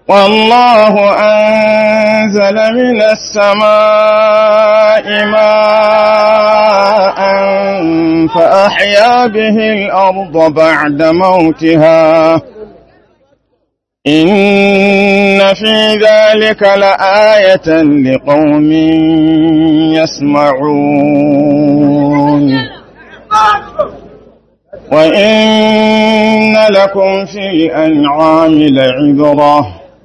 والله أنزل من السماء ماء فأحيا به الأرض بعد موتها إن في ذلك لآية لقوم يسمعون وإن لكم في الأنعام لعبرة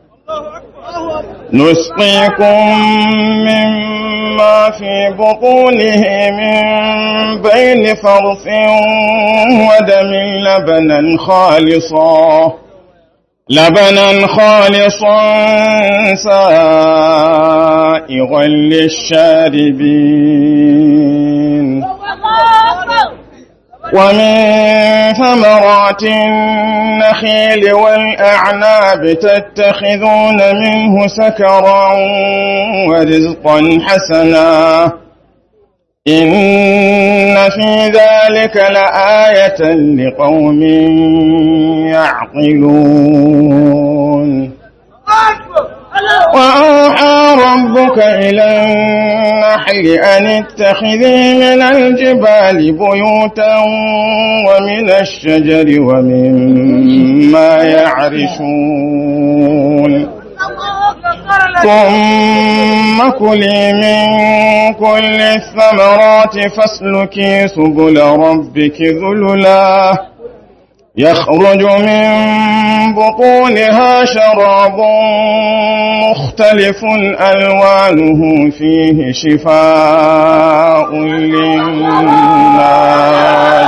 نسقيكم مما في بطونه من بين فرث ودم لبنا خالصا لبنا خالصا سائغا للشاربين ومن ثمرات النخيل والأعناب تتخذون منه سكرا ورزقا حسنا إن في ذلك لآية لقوم يعقلون وأوحى ربك إلى النحل أن اتخذي من الجبال بيوتا ومن الشجر ومما يعرشون ثم كلي من كل الثمرات فاسلكي سبل ربك ذللا يخرج من بطونها شراب مختلف ألوانه فيه شفاء للناس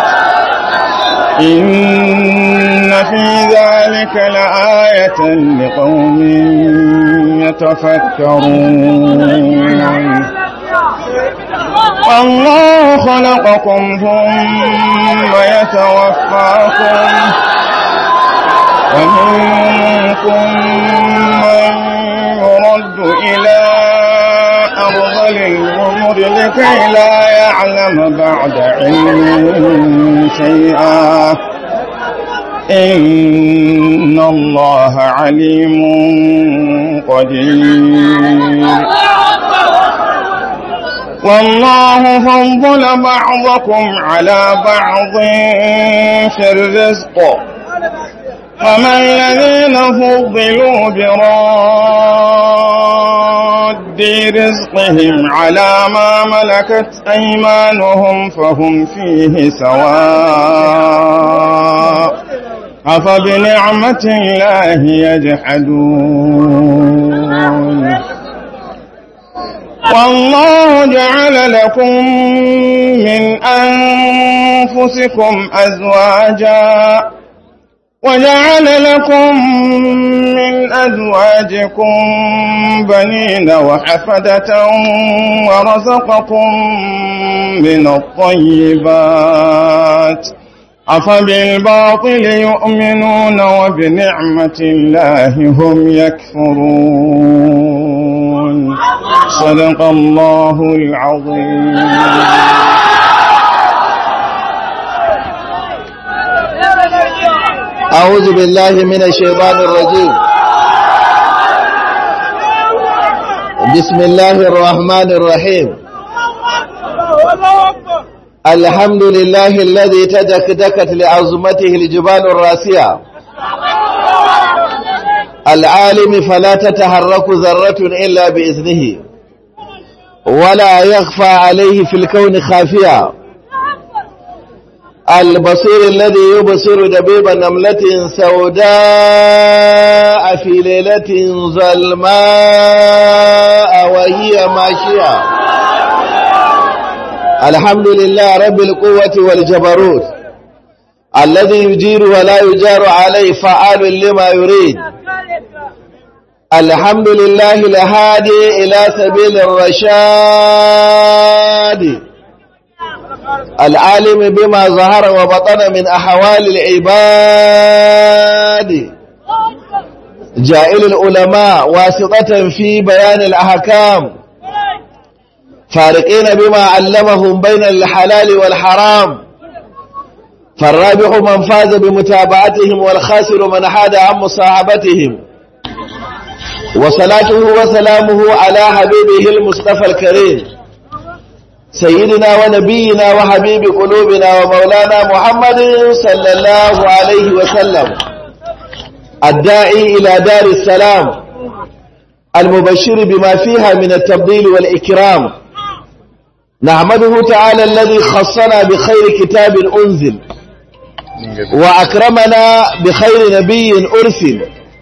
إن في ذلك لآية لقوم يتفكرون والله خلقكم ثم يتوفاكم ومنكم من يرد إلى أرض العمر لكي لا يعلم بعد علم شيئا إن الله عليم قدير والله فضل بعضكم على بعض في الرزق فما الذين فضلوا براد رزقهم على ما ملكت أيمانهم فهم فيه سواء أفبنعمة الله يجحدون والله جعل لكم من أنفسكم أزواجا وجعل لكم من أزواجكم بنين وحفدة ورزقكم من الطيبات أفبالباطل يؤمنون وبنعمة الله هم يكفرون صدق الله العظيم أعوذ بالله من الشيطان الرجيم بسم الله الرحمن الرحيم الحمد لله الذي تدكدكت لعظمته الجبال الراسية العالم فلا تتحرك ذرة إلا بإذنه ولا يخفى عليه في الكون خافية البصير الذي يبصر دبيب نملة سوداء في ليلة ظلماء وهي ماشية الحمد لله رب القوة والجبروت الذي يجير ولا يجار عليه فعال لما يريد الحمد لله الهادي إلى سبيل الرشاد العالم بما ظهر وبطن من أحوال العباد جائل العلماء واسطة في بيان الأحكام فارقين بما علمهم بين الحلال والحرام فالرابح من فاز بمتابعتهم والخاسر من حاد عن مصاحبتهم وصلاته وسلامه على حبيبه المصطفى الكريم سيدنا ونبينا وحبيب قلوبنا ومولانا محمد صلى الله عليه وسلم الداعي إلى دار السلام المبشر بما فيها من التفضيل والإكرام نحمده تعالى الذي خصنا بخير كتاب أنزل وأكرمنا بخير نبي أرسل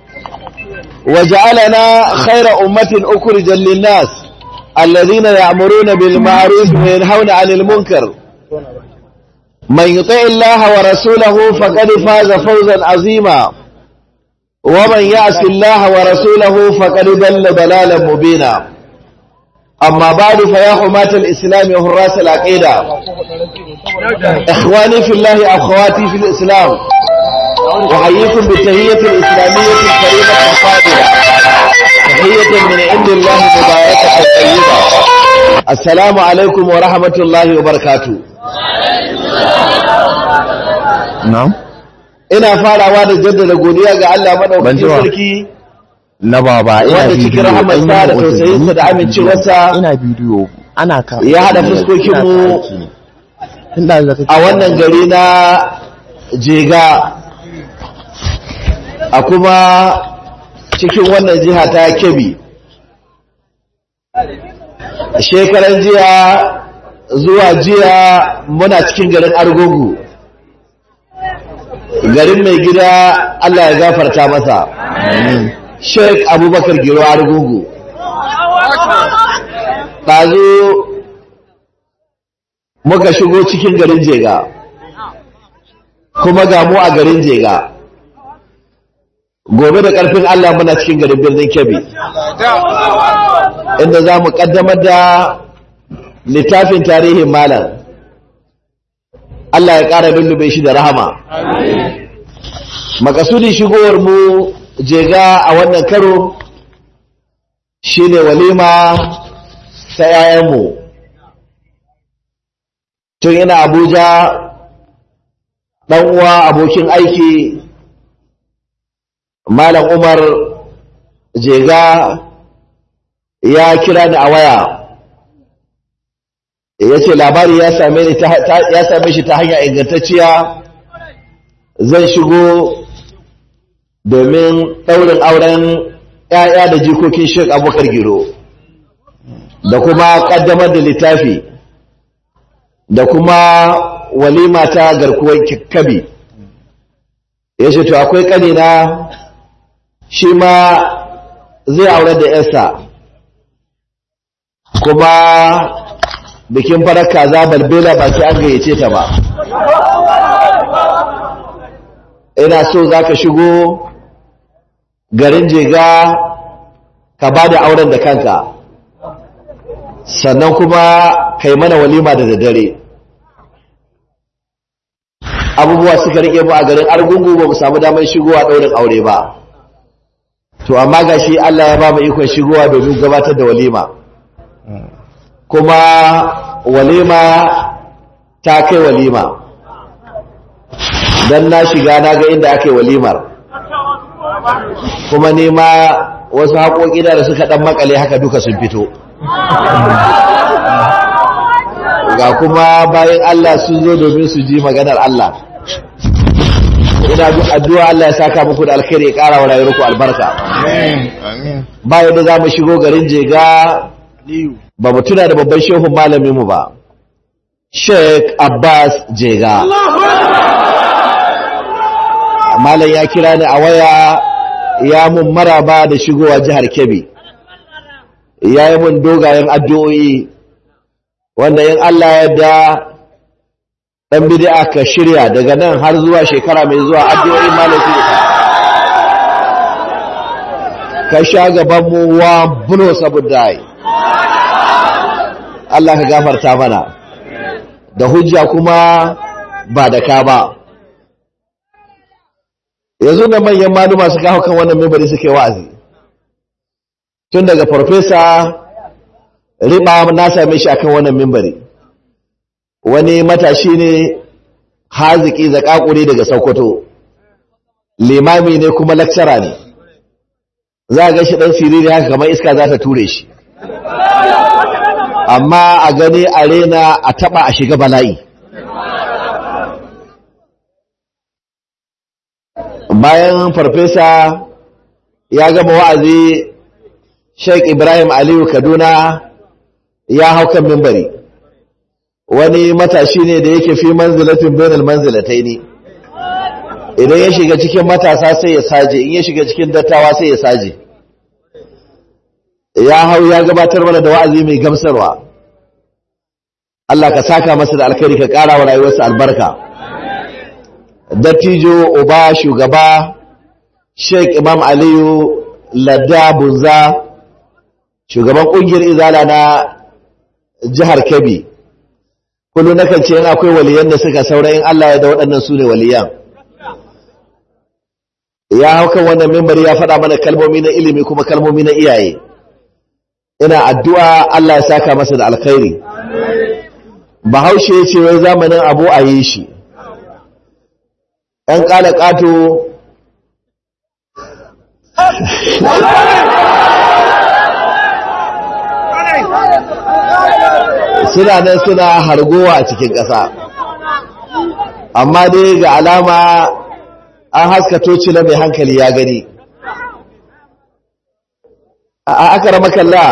وجعلنا خير أمة أخرجا للناس الذين يأمرون بالمعروف وينهون عن المنكر من يطع الله ورسوله فقد فاز فوزا عظيما ومن يعص الله ورسوله فقد ضل ضلالا مبينا أما بعد فيا حماة الإسلام وحراس العقيدة إخواني في الله أخواتي في الإسلام أحييكم بالتهية الإسلامية الكريمة الفاضلة تحية من عند الله مباركة طيبة السلام عليكم ورحمة الله وبركاته na'am ina farawa da jaddada godiya ga Allah madaukakin sarki na baba ina wanda cikin rahamarsa da tausayinsa da amincewarsa ina bidiyo ana ka ya hada fuskokinmu a wannan gari na jega a kuma cikin wannan jiha ta kebi shekaran jiya zuwa jiya muna cikin garin argungu garin mai gida Allah ya gafarta masa sheik abubakar giro argungu ɗazu muka shigo cikin garin jega kuma ga mu a garin jega gobe da ƙarfin Allah muna cikin garin birnin kebbi inda za mu ƙaddamar da littafin tarihin malam Allah ya ƙara lullube shi da rahama makasudin shigowar mu jega a wannan karo shine walima ta 'ya'yanmu tun ina abuja ɗan uwa abokin aiki malam umar jega ya kira ni a waya ya ce labari ya same shi ta hanya ingantacciya zan shigo domin ɗaurin auren ‘ya'ya da jikokin shek abokar giro da kuma ƙaddamar da littafi da kuma walima ta garkuwar kabi ya ce to akwai ƙanina shi ma zai aure da ‘yarsa kuma bikin farar kaza balbela ba ki an gayyace ta ba ina so za ka shigo garin jega ka ba da auren da kanka sannan kuma ka yi mana walima da daddare abubuwa suka rike mu a garin argungu ba mu samu damar shigowa ɗaurin aure ba to amma ga shi Allah ya ba mu ikon shigowa domin gabatar da walima kuma walima ta kai walima don na shiga na ga inda aka yi walimar kuma nema wasu haƙoƙi da suka ɗan makale haka duka sun fito ga kuma bayan Allah sun zo domin su ji maganar Allah ina addu'a Allah ya saka muku da alkhairi ya ƙara wa rayuwarku albarka ba yadda za mu shigo garin jega ba mu tuna da babban shehun malaminmu ba Sheikh Abbas Jega malam ya kira ni a waya ya mun maraba da shigowa jihar Kebbi ya yi mun dogayen addu'o'i wanda yin Allah yadda ɗan bid'a ka shirya daga nan har zuwa shekara mai zuwa addu'o'i malam su ka sha gabanmu wa bulo saboda Allah ka gafarta mana da hujja kuma ba da ka ba yanzu da manyan maluma suka hau kan wannan mimbari suke wa'azi tun daga farfesa riba na same shi akan wannan mimbari wani matashi ne haziki zakakuri daga sokoto limami ne kuma lakcara ne za a ga shi ɗan siriri haka kamar iska za ta ture shi amma a gani a rena a taɓa a shiga bala'i bayan farfesa ya gama wa'azi sheik ibrahim aliyu kaduna ya hau kan mimbari wani matashi ne da yake fi manzilatin bainal manzilatai ne idan ya shiga cikin matasa sai ya saje in ya shiga cikin dattawa sai ya saje ya hau ya gabatar mana da wa'azi mai gamsarwa Allah ka saka masa da alkhairi ka ƙara wa rayuwarsa albarka dattijo uba shugaba sheik imam aliyu ladda bunza shugaban ƙungiyar izala na jihar kebbi kullum nakan ce in akwai waliyan da suka saura in Allah ya da waɗannan su ne waliyan ya hau kan wannan mimbari ya faɗa mana kalmomi na ilimi kuma kalmomi na iyaye ina addu'a Allah ya saka masa da alkhairi bahaushe ya ce wai zamanin abu a yi shi ‘yan ƙala ƙato suna nan suna hargowa a cikin ƙasa amma dai ga alama an haska tocila mai hankali ya gani a aka rama kalla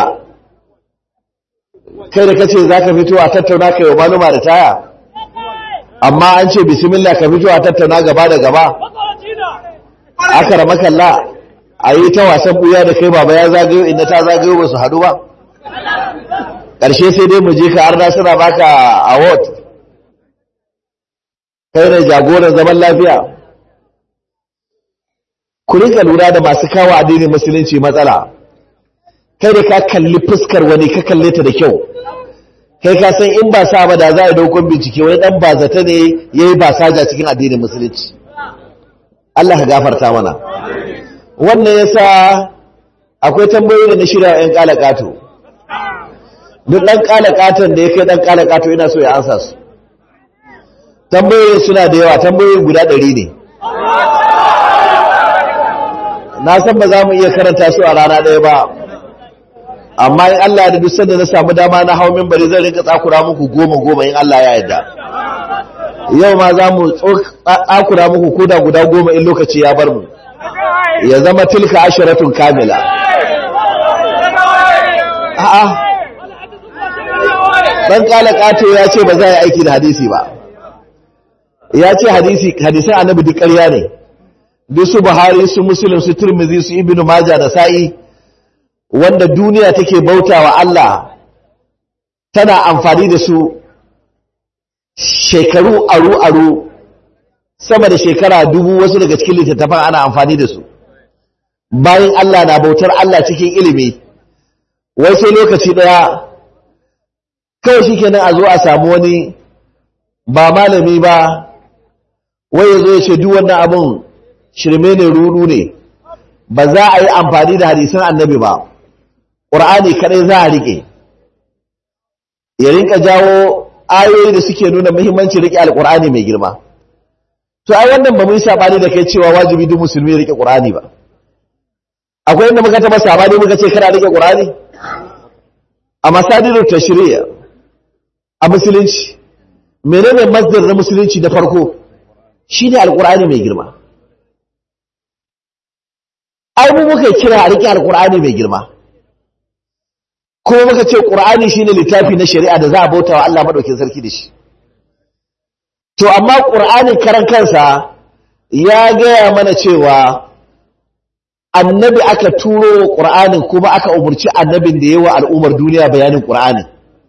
kai da kace za ka fito a tattauna kai wa manuma da taya amma an ce bismillah ka fito a tattauna gaba da gaba aka rama kalla a yi ta wasan buya da kai baba ya zagayo inda ta zagayo ba su haɗu ba ƙarshe sai dai mu je ka arna suna baka award kai ne jagoran zaman lafiya ku rinka lura da masu kawo addinin musulunci matsala kai da ka kalli fuskar wani ka kalle ta da kyau kai ka san in ba sa ba da za a daukon bincike wani dan ba zata ne yayi ba saja cikin addinin musulunci Allah ka gafarta mana wannan yasa akwai tambayoyi da na shirya yan kalakato duk dan kalakatan da ya kai dan kalakato ina so ya ansa su tambayoyi suna da yawa tambayoyi guda ɗari ne na san ba za mu iya karanta su a rana ɗaya ba amma in Allah da duk sanda na samu dama na hau minbari zan rinka tsakura muku goma goma in Allah ya yarda yau ma za mu tsakura muku koda guda goma in lokaci ya bar mu ya zama tilka asharatun kamila a'a dan kala kato ya ce ba za yi aiki da hadisi ba ya ce hadisi hadisan annabi duk ƙarya ne duk su buhari su muslim su tirmidhi su ibnu majah da sa'i wanda duniya take bautawa Allah tana amfani da su shekaru aru-aru sama da shekara dubu wasu daga cikin littattafan ana amfani da su bayan Allah na bautar Allah cikin ilimi wai sai lokaci daya kawai shi kenan a zo a samu wani ba malami ba wai ya zo ya ce duk wannan abun shirme ne rudu ne ba za a yi amfani da hadisan annabi ba ƙur'ani kaɗai za a riƙe ya rinka jawo ayoyi da suke nuna muhimmanci riƙe alƙur'ani mai girma to ai wannan ba mu yi saɓani da kai cewa wajibi duk musulmi ya riƙe ƙur'ani ba akwai inda muka taɓa saɓani muka ce kana riƙe ƙur'ani a masadirin tashriya a musulunci menene masdar na musulunci da farko shine alƙur'ani mai girma ai mu muka kira a riƙe alƙur'ani mai girma kuma muka ce ƙur'ani shine littafi na shari'a da za a bauta wa Allah madaukin sarki da shi to amma ƙur'anin karan kansa ya gaya mana cewa annabi aka turo ƙur'anin kuma aka umurci annabin da yawa al'ummar duniya bayanin ƙur'anin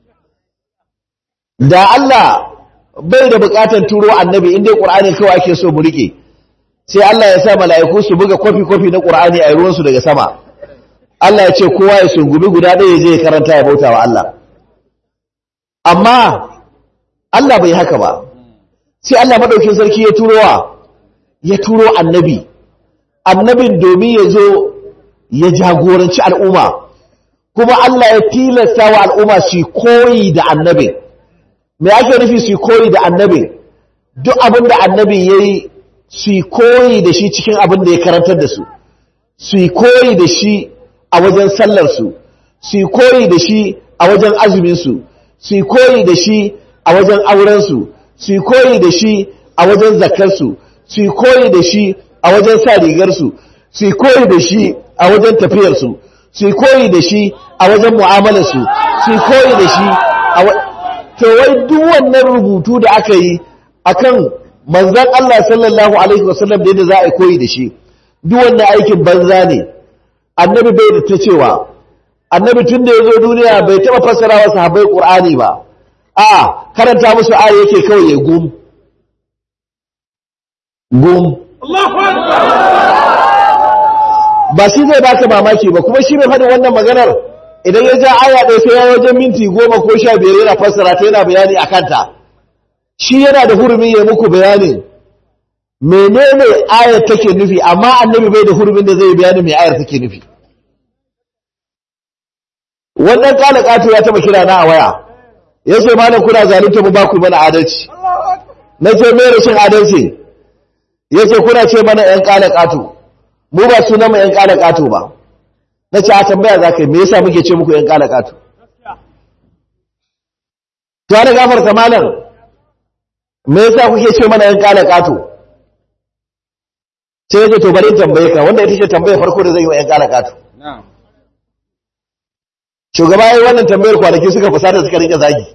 da Allah bai da buƙatar turo annabi inda ƙur'anin kawai ake so mu rike sai Allah ya sa mala'iku su buga kwafi-kwafi na ƙur'ani a ruwansu daga sama Allah ya ce kowa ya sungumi guda ɗaya je ya karanta ya bauta wa Allah amma Allah bai haka ba sai Allah maɗaukin sarki ya turo wa ya turo annabi annabin domin ya zo ya jagoranci al'umma kuma Allah ya tilasta wa al'umma su koyi da annabin me ake nufi su koyi da annabin duk abin da annabin ya yi su koyi da shi cikin abin da ya karantar da su su yi koyi da shi a wajen sallarsu su yi koyi da shi a wajen azuminsu su yi koyi da shi a wajen aurensu su yi koyi da shi a wajen zakarsu su yi koyi da shi a wajen sa rigarsu su yi koyi da shi a wajen tafiyarsu su yi koyi da shi a wajen mu'amalarsu su yi koyi da shi a to wai duk wannan rubutu da aka yi akan manzon Allah sallallahu alaihi wasallam da yadda za a yi koyi da shi duk wannan aikin banza ne annabi bai da ta cewa annabi tun da ya zo duniya bai taɓa fassara wa sahabbai ƙur'ani ba a karanta musu aya yake kawai ya gum gum ba shi zai baka mamaki ba kuma shi mai faɗin wannan maganar idan ya ja aya ɗaya sai ya wajen minti goma ko sha biyar yana fassara ta yana bayani a kanta shi yana da hurumin ya muku bayanin menene ayar take nufi amma annabi bai da hurumin da zai bayani mai ayar take nufi wannan kala kato ya taba kira na a waya ya ce malam kuna zalunta mu ba ku mana adalci na ce mai rashin adalci ya ce kuna ce mana yan kala kato mu ba sunan mu yan kala kato ba na ce a tambaya za ka yi me yasa muke ce muku yan kala kato ta da gafarta malam me yasa kuke ce mana yan kala kato sai ya ce to bari in tambaye ka wanda ita ce tambayar farko da zai yi wa yan kala kato shugaba ya yi wannan tambayar kwanaki suka fusata suka rike zagi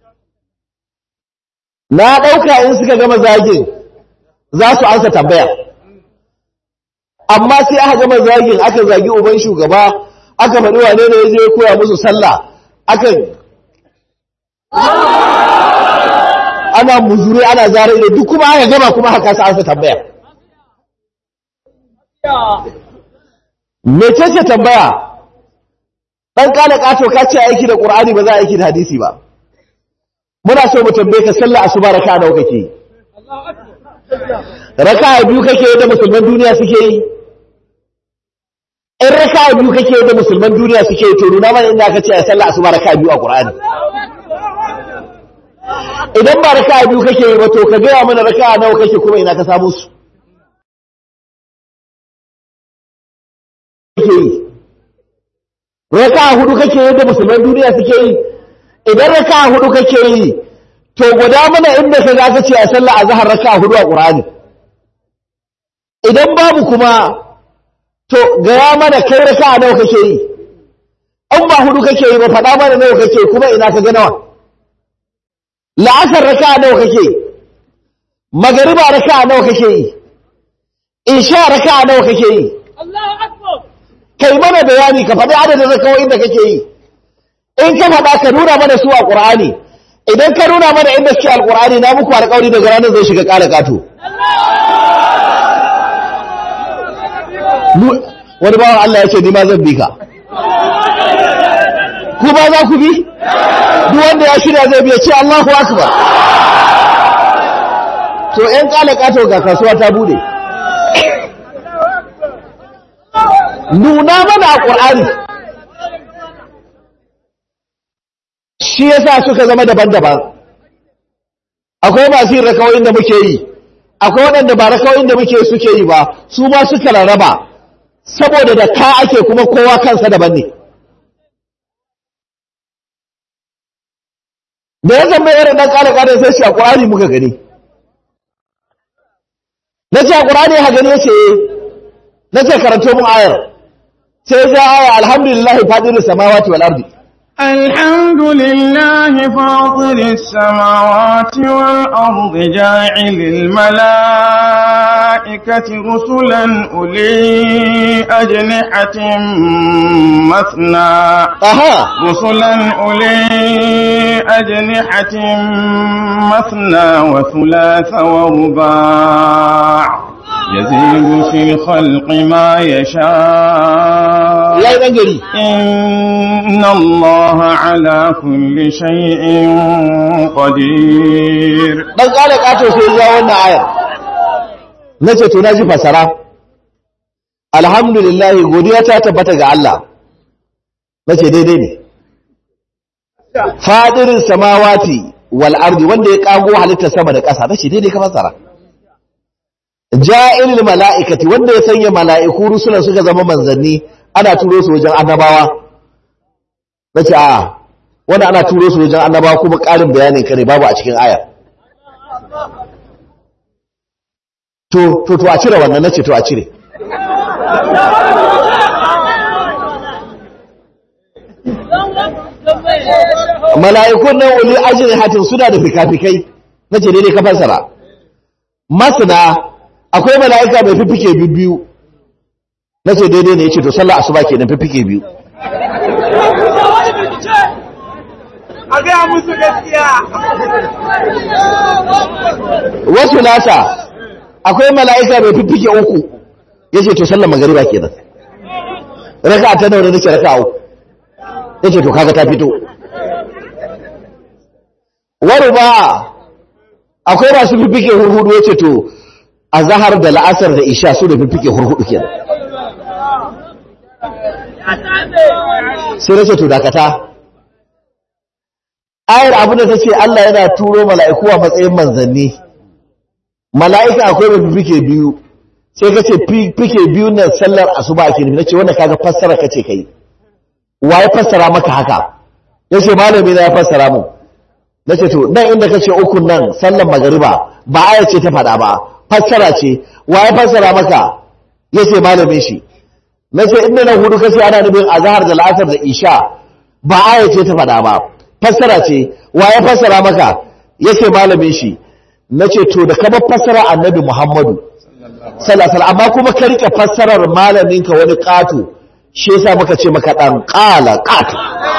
na ɗauka in suka gama zagin za su ansa tambaya amma sai aka gama zagin aka zagi uban shugaba aka faɗi wane ne ya je ya koya musu sallah aka ana muzure ana zara ido duk kuma aka gama kuma haka sa ansa tambaya mece ce tambaya dan kana kato ka ce aiki da qur'ani ba za a aiki da hadisi ba muna so mu tambaye ka sallah asuba raka nawa kake yi raka biyu kake yi da musulman duniya suke yi in raka biyu kake yi da musulman duniya suke yi to nuna mana inda aka ce a sallah asuba raka biyu a qur'ani idan ba raka biyu kake yi ba to ka gaya mana raka nawa kake kuma ina ka samu su kake yi raka hudu kake yi da musulman duniya suke yi idan raka hudu kake yi to guda mana inda ka za ka ce a sallah azhar raka hudu a qur'ani idan babu kuma to gaya mana kai raka nawa kake yi an ba hudu kake yi ba faɗa mana nawa kake kuma ina ka ga nawa la'asar raka nawa kake magariba raka nawa kake yi isha raka nawa kake yi kai mana bayani ka faɗi adadin rakawoyin da kake yi in ka faɗa ka nuna mana su a ƙur'ani idan ka nuna mana inda suke alƙur'ani na muku alƙawari daga ranar zai shiga ƙara ƙato wani bawan Allah ya ce ni ma zan bi ka ku ba za ku bi duk wanda ya shirya zai biya ce Allahu akbar to ƴan ƙala ƙato ga kasuwa ta bude nuna mana a ƙur'ani shi yasa suka zama daban-daban akwai masu yin rakawoyin da muke yi akwai waɗanda ba rakawoyin da muke suke yi ba su ma suka rarraba saboda da ka ake kuma kowa kansa daban ne da ya zama irin ɗan ƙara ƙara sai shi a ƙur'ani muka gani na ce a ƙur'ani ha gani ya ce na ce karanto mun ayar sai ja aya alhamdulillah fadilu samawati wal ardi الحمد لله فاطر السماوات والأرض جاعل الملائكة رسلا أولي أجنحة مثنى aha رسلا أولي أجنحة مثنى وثلاث ورباع يزيد في الخلق ما يشاء yayi dan gari إن الله على كل شيء قدير dan ƙara ƙato sai ya wannan ayar nace to naji fasara alhamdulillah godiya ta tabbata ga Allah nace daidai ne fadirin samawati wal ardi wanda ya kago halittar sama da ƙasa nace daidai ka fasara ja'ilil mala'ikati wanda ya sanya mala'iku rusulan suka zama manzanni ana turo su wajen annabawa nace a wanda ana turo su wajen annabawa kuma ƙarin bayanin kare babu a cikin ayar to to to a cire wannan nace to a cire mala'ikun nan wuli ajin hatin suna da fikafikai nace daidai ka fassara masana akwai mala'ika mai fifike biyu nace daidai ne yace to sallar asuba kenan fifike biyu a gaya musu gaskiya wasu nasa akwai mala'ika mai fifike uku yace to sallar magariba kenan raka ta nawa nake raka uku yace to kaga ta fito wani ba akwai masu fifike hurhudu yace to a zahar da la'asar da isha su da fifike hurhudu kenan sai nace to dakata ayar abu da ta ce Allah yana turo mala'iku a matsayin manzanni mala'ika akwai mai fifike biyu sai ka ce fifike biyu na sallar asuba ake nufi na ce wanda kaga fassara ka ce kai wa ya fassara maka haka ya ce malami na ya fassara mu na ce to nan inda ka ce ukun nan sallar magariba ba aya ce ta faɗa ba fassara ce wa ya fassara maka ya ce malamin shi na ce inda nan hudu ka ce ana nufin azahar da la'asar da isha ba aya ce ta faɗa ba fassara ce wa ya fassara maka ya ce malamin shi na ce to da kama fassara annabi muhammadu salasal amma kuma ka rike fassarar malaminka wani ƙato shi yasa muka ce maka ɗan ƙala ƙato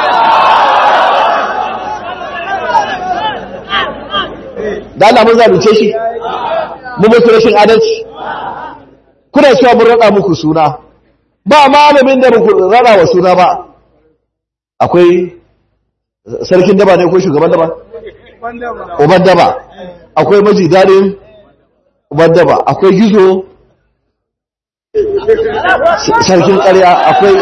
da Allah mun zalunce shi mu mutu rashin adalci kuna cewa mun rada muku suna ba malamin da muku rada wa suna ba akwai sarkin daba ne ko shugaban daba uban daba akwai maji dadin uban daba akwai gizo sarkin ƙarya akwai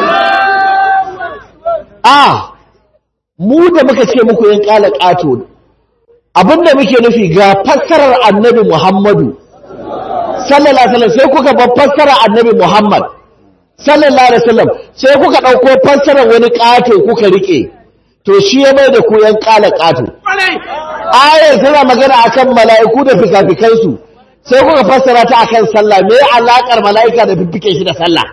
a mu da muka ce muku yin ƙala ƙato abinda muke nufi ga fassarar annabi Muhammadu sallallahu alaihi wasallam sai kuka bar fassarar annabi Muhammad sallallahu alaihi wasallam sai kuka dauko fassarar wani kato kuka rike to shi ya mai da ku yan kala kato ayar tana magana akan mala'iku da fikafikan su sai kuka fassara ta akan sallah me alakar mala'ika da fifike shi da sallah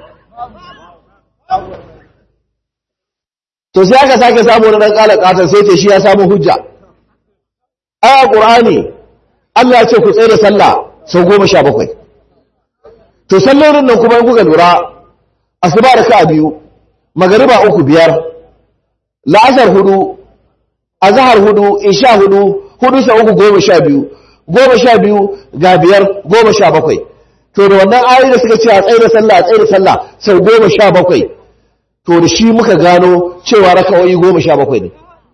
to sai aka sake samu wani dan kala katon sai ce shi ya samu hujja aya ƙur'ani Allah ya ce ku tsaye da sallah sau goma sha bakwai to sallolin nan kuma in kuka lura asuba da ka biyu magariba uku biyar la'asar hudu azhar hudu isha hudu hudu sa uku goma sha biyu goma sha biyu ga biyar goma sha bakwai to da wannan ayoyi da suka ce a tsaye da sallah a tsaye da sallah sau goma sha bakwai to da shi muka gano cewa raka'o'i goma sha bakwai ne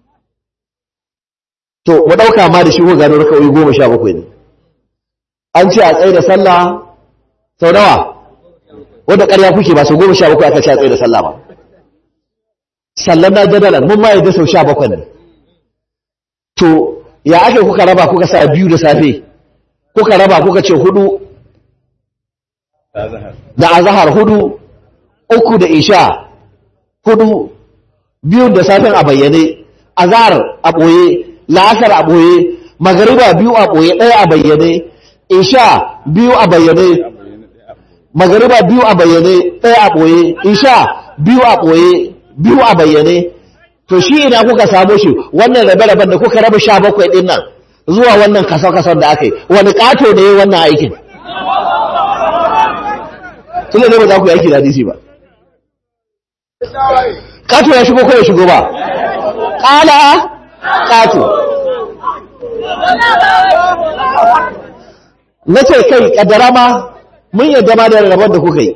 to mu ɗauka ma da shi ko gano raka'o'i goma sha bakwai ne an ce a tsaye da sallah sau nawa wanda ƙarya kuke ba sau goma sha bakwai aka ce a tsaye da sallah ba sallan na jadalar mun ma yadda sau sha bakwai ne to ya ake kuka raba kuka sa biyu da safe kuka raba kuka ce hudu da azahar hudu uku da isha hudu biyun da safen a bayyane azahar a ɓoye la'asar a ɓoye magariba biyu a ɓoye ɗaya a bayyane isha biyu a bayyane magariba biyu a bayyane ɗaya a ɓoye isha biyu a ɓoye biyu a bayyane to shi ina kuka samu shi wannan rabe-raben da kuka raba sha bakwai ɗin nan zuwa wannan kasar-kasar da aka yi wani ƙato ne wannan aikin tun da ne ba za ku yi aiki da hadisi ba ƙato ya shigo ko ya shigo ba ƙala ƙato na ce kai ƙaddara ma mun yadda ma da rabon da kuka yi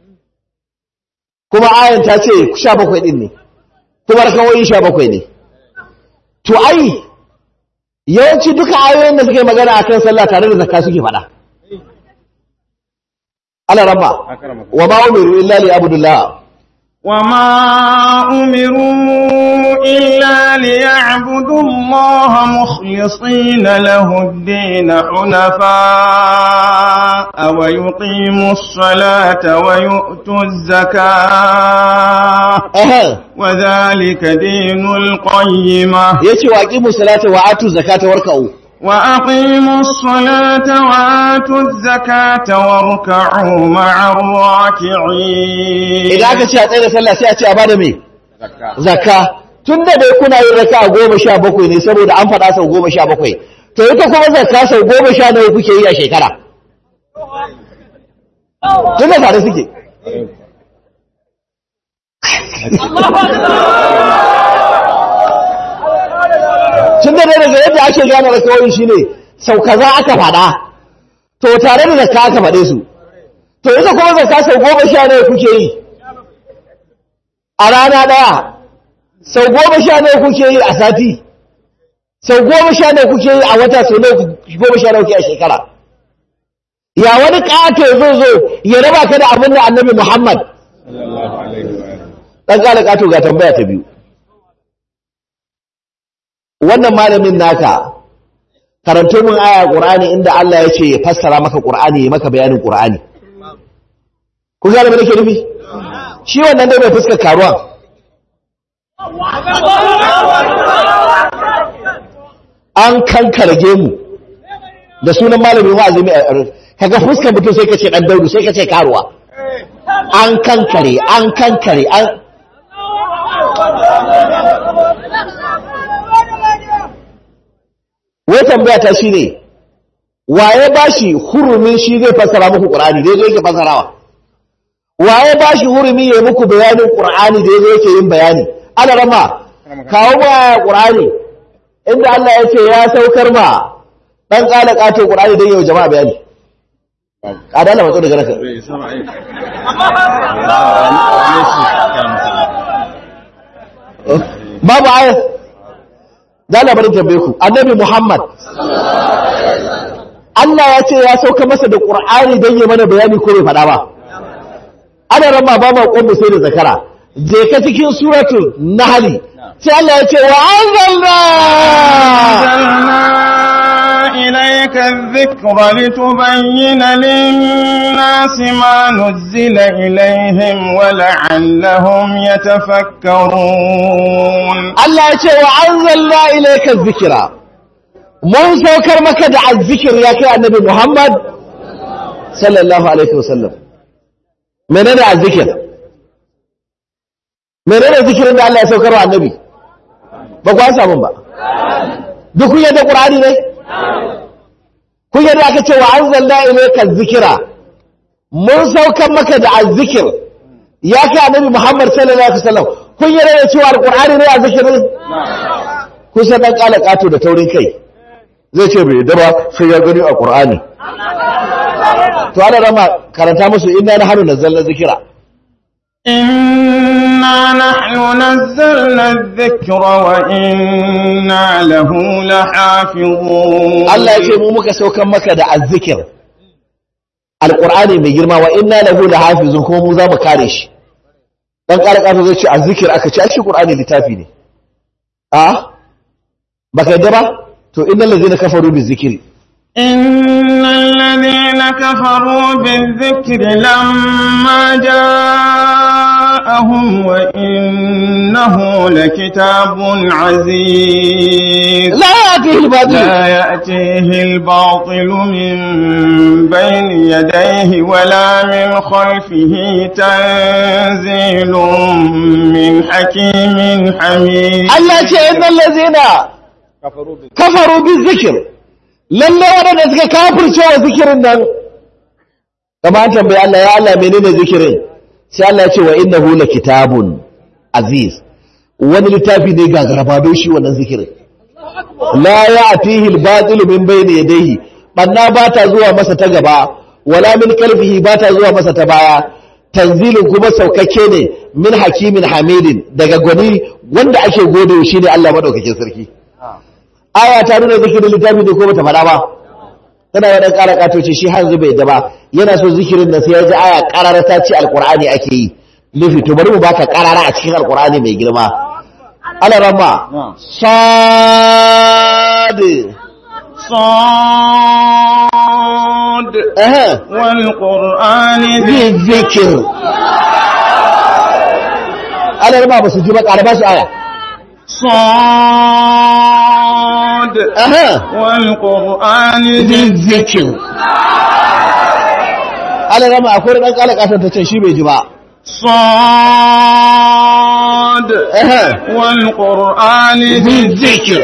kuma ayan ta ce sha bakwai ɗin ne kuma rakawoyi sha bakwai ne to ai yawanci duka ayoyin da suke magana a kan sallah tare da zakka suke faɗa ala rabba wa ma umiru illa li abdullah وما أمروا إلا ليعبدوا الله مخلصين له الدين حنفاء ويقيموا الصلاة ويؤتوا الزكاة Aha. وذلك دين القيمة yace wa aqimu salata wa atu zakata warka'u وأقيموا الصلاة وآتوا الزكاة واركعوا مع الراكعين idan aka ce a tsaye da sallah sai a ce a bada me zakka tun da dai kuna yin raka goma sha bakwai ne saboda an faɗa sau goma sha bakwai to ita kuma zakka sau goma sha nawa kuke yi a shekara tun da tare suke tun da dai daga yadda ake gane rakawoyin shi ne sau kaza aka faɗa to tare da zakka aka faɗe su to ita kuma zakka sau goma sha nawa kuke yi a rana ɗaya sau goma sha nawa kuke yi a sati sau goma sha nawa kuke yi a wata sau nawa goma sha nawa kuke a shekara ya wani ƙato zai zo ya raba ka da abin da annabi muhammad ɗan ƙala ƙato ga tambaya ta biyu wannan malamin naka karanto min aya ƙur'ani inda Allah ya ce ya fassara maka ƙur'ani ya maka bayanin ƙur'ani ku gane me nake nufi shi wannan dai bai fuskar karuwa an kankarge mu da sunan malamin wa'azi mai kaga fuskar mutum sai ka ce dan daudu sai ka ce karuwa an kankare an kankare an wai tambaya ta shine waye bashi hurumin shi zai fassara muku qur'ani dai zai yake fassarawa waye ba shi hurumi ya muku bayanin ƙur'ani da yazo yake yin bayani ana rama kawo ma ƙur'ani inda Allah ya ce ya saukar ma dan kala kato ƙur'ani don yau jama'a bayani kada Allah matso daga naka babu ayat da labarin tambaye ku annabi Muhammad Allah ya ce ya sauka masa da ƙur'ani don yi mana bayani ko bai faɗa ba ana rama ba ma ƙwammu sai da zakara je ka cikin suratul nahli sai Allah ya ce wa anzalna إليك الذكر لتبين للناس ما نزل إليهم ولعلهم يتفكرون Allah ya ce wa anzalna ilayka dhikra mun saukar maka da azzikir ya kai annabi Muhammad sallallahu alaihi wasallam menene azzikir menene zikirin da Allah ya saukar wa annabi ba ku an samu ba duk kun yadda Qur'ani ne kun yadda aka ce wa anzalna ilayka dhikra mun saukar maka da azzikir ya kai annabi Muhammad sallallahu alaihi wasallam kun yadda da cewa alqur'ani ne azzikirin kun san dan kala kato da taurin kai zai ce bai yadda ba sai ya gani a Qur'ani to ana rama karanta musu inna nahnu nazzalna dhikra إنا نحن نزلنا الذكر وإنا له لحافظون Allah ya ce mu muka saukan maka da azzikir alqur'ani mai girma wa inna lahu lahafizun kuma mu za mu kare shi dan kala kato zai ce azzikir aka ce a shi qur'ani littafi ne a baka yadda ba to innal ladzina kafaru bizikri إن الذين كفروا بالذكر لما جاءهم وإنه لكتاب عزيز la ya'tihi al-batil لا يأتيه الباطل من بين يديه ولا من خلفه تنزيل من حكيم حميد Allah ce innal ladzina kafaru bizikr lalle wadanda suka kafirce wa zikirin nan kamar an tambaye Allah ya Allah menene zikirin sai Allah ya ce wa innahu kitabun aziz wani littafi ne ga garabado shi wannan zikirin la ya'tihi al-batil min bayni yadayhi banna ba ta zuwa masa ta gaba wala min kalbihi ba ta zuwa masa ta baya tanzilin kuma saukakke ne min hakimin hamidin daga gwani wanda ake gode shi ne Allah madaukakin sarki aya ta nuna zikirin littafi ne ko bata faɗa ba tana da ƙara katoci shi har zube da ba yana so zikirin da sai ya ji aya ƙarar ta ce alƙur'ani ake yi nufi to bari mu baka karara a cikin alkur'ani mai girma ala ramma sad صاد eh والقرآن ذي bi zikir ala ramma ba su ji ba ƙara ba su aya صاد eh والقرآن bi ذي zikir ala ramma akwai dan kala kasan ta ce shi bai ji ba صاد eh والقرآن ذي bi zikir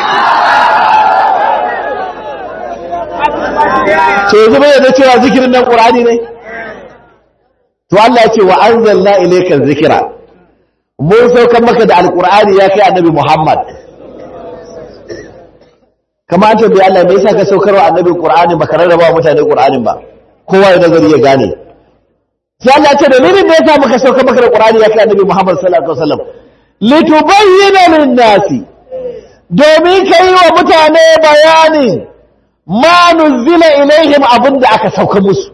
to yanzu bai da cewa zikirin nan qur'ani ne to Allah ya ce wa anzalna ilayka dhikra mun saukar maka da alqur'ani ya kai annabi Muhammad kamar an tambaye Allah me yasa ka saukar wa annabi qur'ani baka rarraba wa mutane qur'anin ba kowa ya nazari ya gane sai Allah ya ce dalilin da yasa muka saukar maka da qur'ani ya kai annabi Muhammad sallallahu alaihi wasallam litubayyana lin-nasi domin kai wa mutane bayanin ma nuzila ilaihim abinda aka sauka musu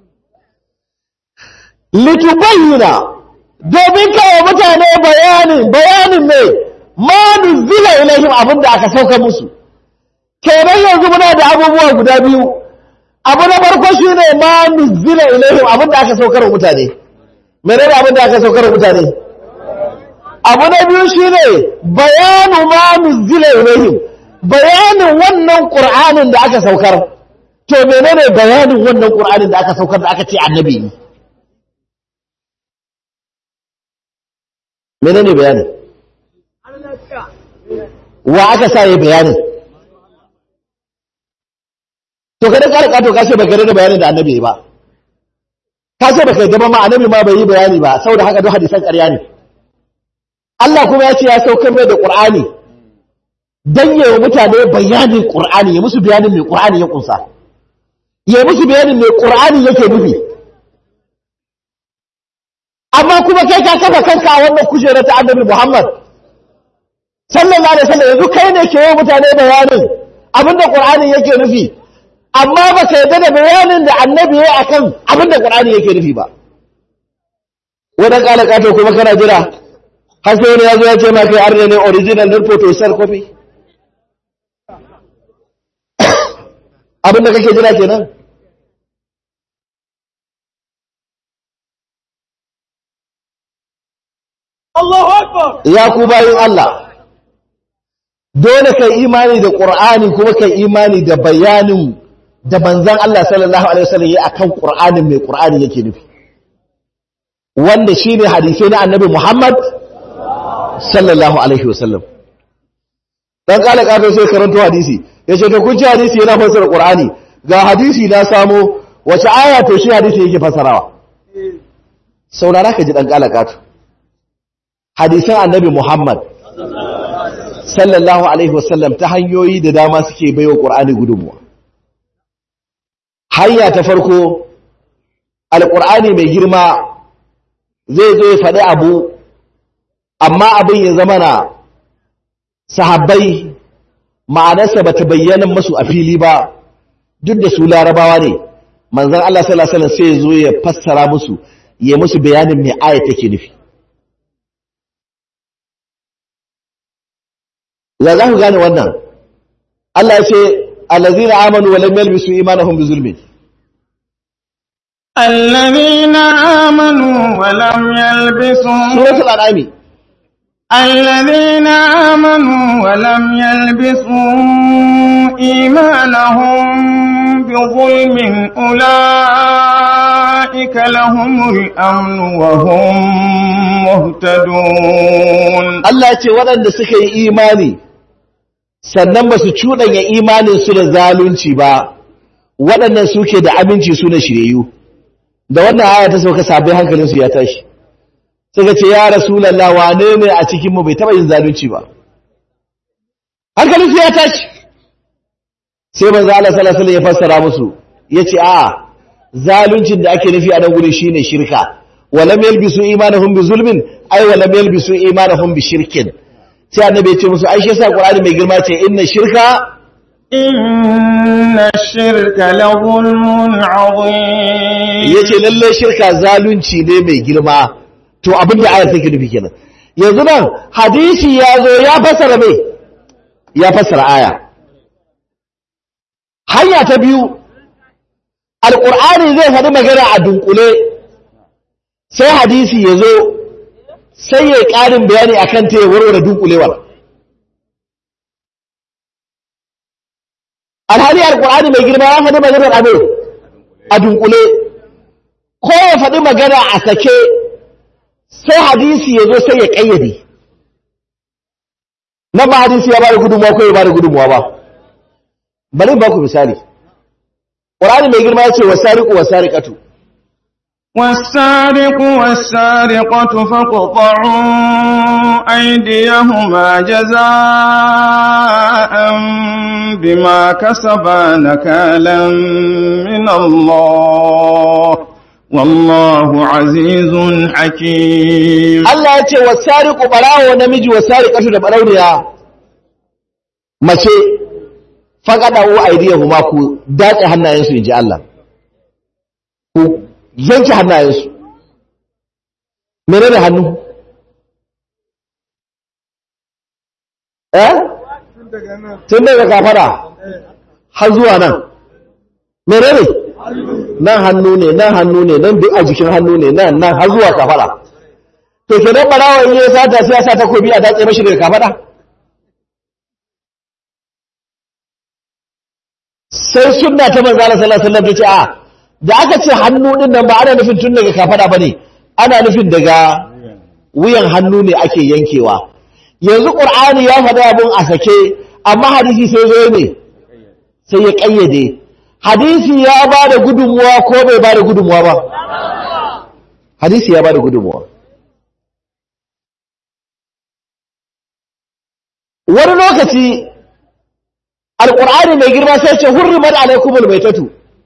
litubayyana domin kai wa mutane bayanin bayanin ne ma nuzila ilaihim abinda aka sauka musu kenan yanzu muna da abubuwa guda biyu abu na farko shine ma nuzila ilaihim abinda aka saukar wa mutane menene abinda aka saukar wa mutane abu na biyu shine bayanu ma nuzila ilaihim bayanin wannan qur'anin da aka saukar to menene bayanin wannan qur'anin da aka saukar da aka ce annabi ne menene bayanin wa aka sa yi bayanin to kada ka rika to ka ce baka da bayanin da annabi ba ka ce baka yadda ba ma annabi ma bai yi bayani ba saboda haka duk hadisan ƙarya ne Allah kuma ya ce ya saukar mai da Qur'ani dan yayi mutane bayanin Qur'ani ya musu bayanin mai Qur'ani ya kunsa ya musu bayanin mai Qur'ani yake nufi amma kuma kai ka kafa kanka a wannan kujerar ta Annabi Muhammad sallallahu alaihi wasallam yanzu kai ne ke yi mutane bayanin abinda Qur'ani yake nufi amma ba ka yarda da bayanin da Annabi ya akan abinda Qur'ani yake nufi ba wadan kala kato kuma kana jira har sai wani ya zo ya ce ma kai arne ne original din photo sar copy abin da kake jira kenan Allahu Akbar. ya ku bayin Allah dole kai imani da Qur'ani kuma kai imani da bayanin da manzon Allah sallallahu alaihi wasallam ya akan Qur'anin mai Qur'ani yake nufi wanda shine hadisi na Annabi Muhammad sallallahu alaihi wasallam dan kala kato sai karanto hadisi yace to kun ji hadisi yana fassara Qur'ani ga hadisi na samo wace aya to shi hadisi yake fassarawa saurara ka ji dan kala kato hadisan Annabi Muhammad sallallahu alaihi wasallam ta hanyoyi da dama suke baiwa Qur'ani gudunmuwa hanya ta farko alqur'ani mai girma zai zo ya faɗi abu amma abin ya zama na sahabbai ma'anarsa ba ta bayyana masu a fili ba duk da su larabawa ne manzan Allah sallallahu alaihi wasallam sai ya zo ya fassara musu ya musu bayanin me aya take nufi ya za ku gane wannan Allah ya ce allazina amanu wa lam yalbisu imanahum bi zulmin الذين آمنوا ولم يلبسوا suratul an'am الذين آمنوا ولم يلبسوا إيمانهم بظلم أولئك لهم الأمن وهم مهتدون Allah ya ce waɗanda suka yi imani sannan ba su cuɗanya imaninsu da zalunci ba waɗannan suke da aminci su na shiryayyu da wannan aya ta sauka sabbin hankalinsu ya tashi suka ce ya rasulallah wane ne a cikinmu bai taɓa yin zalunci ba hankalinsu ya tashi sai manzo Allah sallallahu alaihi wasallam ya fassara musu yace a zaluncin da ake nufi a nan gurin shine shirka walam yalbisu imanahum bi zulmin ay walam yalbisu imanahum bi shirkin sai annabi ya ce musu ai shi yasa qur'ani mai girma ce inna shirka إن الشرك لظلم عظيم yace lalle shirka zalunci ne mai girma to abin da ayar take nufi kenan yanzu nan hadisi ya zo ya fassara me ya fassara aya hanya ta biyu alƙur'ani zai faɗi magana a dunkule sai hadisi ya zo sai ya ƙarin bayani a kan ta ya warware dunkulewar alhali alƙur'ani mai girma ya faɗi maganar abu a dunkule ko ya faɗi magana a sake sai hadisi ya zo sai ya ƙayyade nan ba hadisi ya ba da gudunmuwa ko ya ba da gudunmuwa ba bari ba ku misali ƙur'ani mai girma ya ce wasariƙu wasariƙatu والسارق والسارقة فاقطعوا أيديهما جزاء بما كسبا نكالا من الله والله عزيز حكيم Allah ya ce wasariƙu ɓarawo namiji wasariƙatu da ɓarauniya mace faƙaɗa wa aidiyahuma ku datse hannayensu in ji Allah ku yanke hannayensu mene ne hannu eh tun daga kafara har zuwa nan mene ne nan hannu ne nan hannu ne nan duk a jikin hannu ne nan nan har zuwa kafara to kenan barawa in ya sata sai ya sa takobi a datse mashi daga kafada sai sunna ta manzo Allah sallallahu alaihi wasallam ta ce a da aka ce hannu din nan ba ana nufin tun daga kafada bane ana nufin daga wuyan hannu ne ake yankewa yanzu qur'ani ya faɗa abun a sake amma hadisi sai zo ne sai ya kayyade hadisi ya ba da gudunmuwa ko bai ba da gudunmuwa ba hadisi ya ba da gudunmuwa wani lokaci alƙur'ani mai girma sai ce hurrimat alaikumul maitatu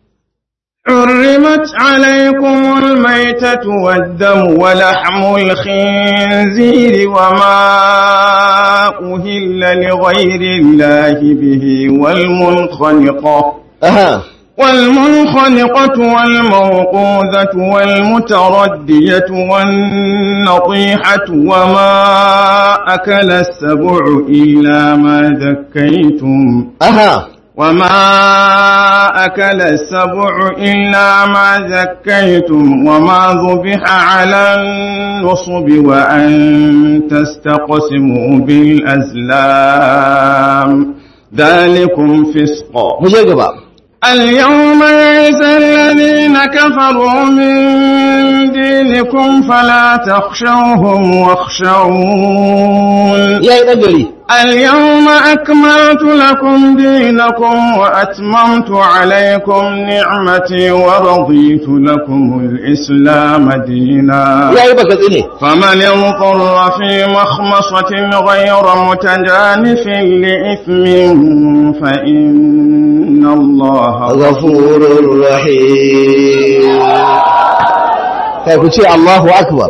حرمت عليكم الميتة والدم ولحم الخنزير وما أهل لغير الله به والمنخنقة aha والمنخنقة والموقوذة والمتردية والنطيحة وما أكل السبع إلا ما ذكيتم aha وما أكل السبع إلا ما ذكيتم وما ذبح على النصب وأن تستقسموا بالأزلام ذلكم فسق mu je gaba اليوم يئس الذين كفروا من دينكم فلا تخشوهم واخشون yayi dan gari اليوم أكملت لكم دينكم وأتممت عليكم نعمتي ورضيت لكم الإسلام دينا yayi baka tsine فمن اضطر في مخمصة غير متجانف لإثم فإن الله ghafurur rahim kai ku ce Allahu akbar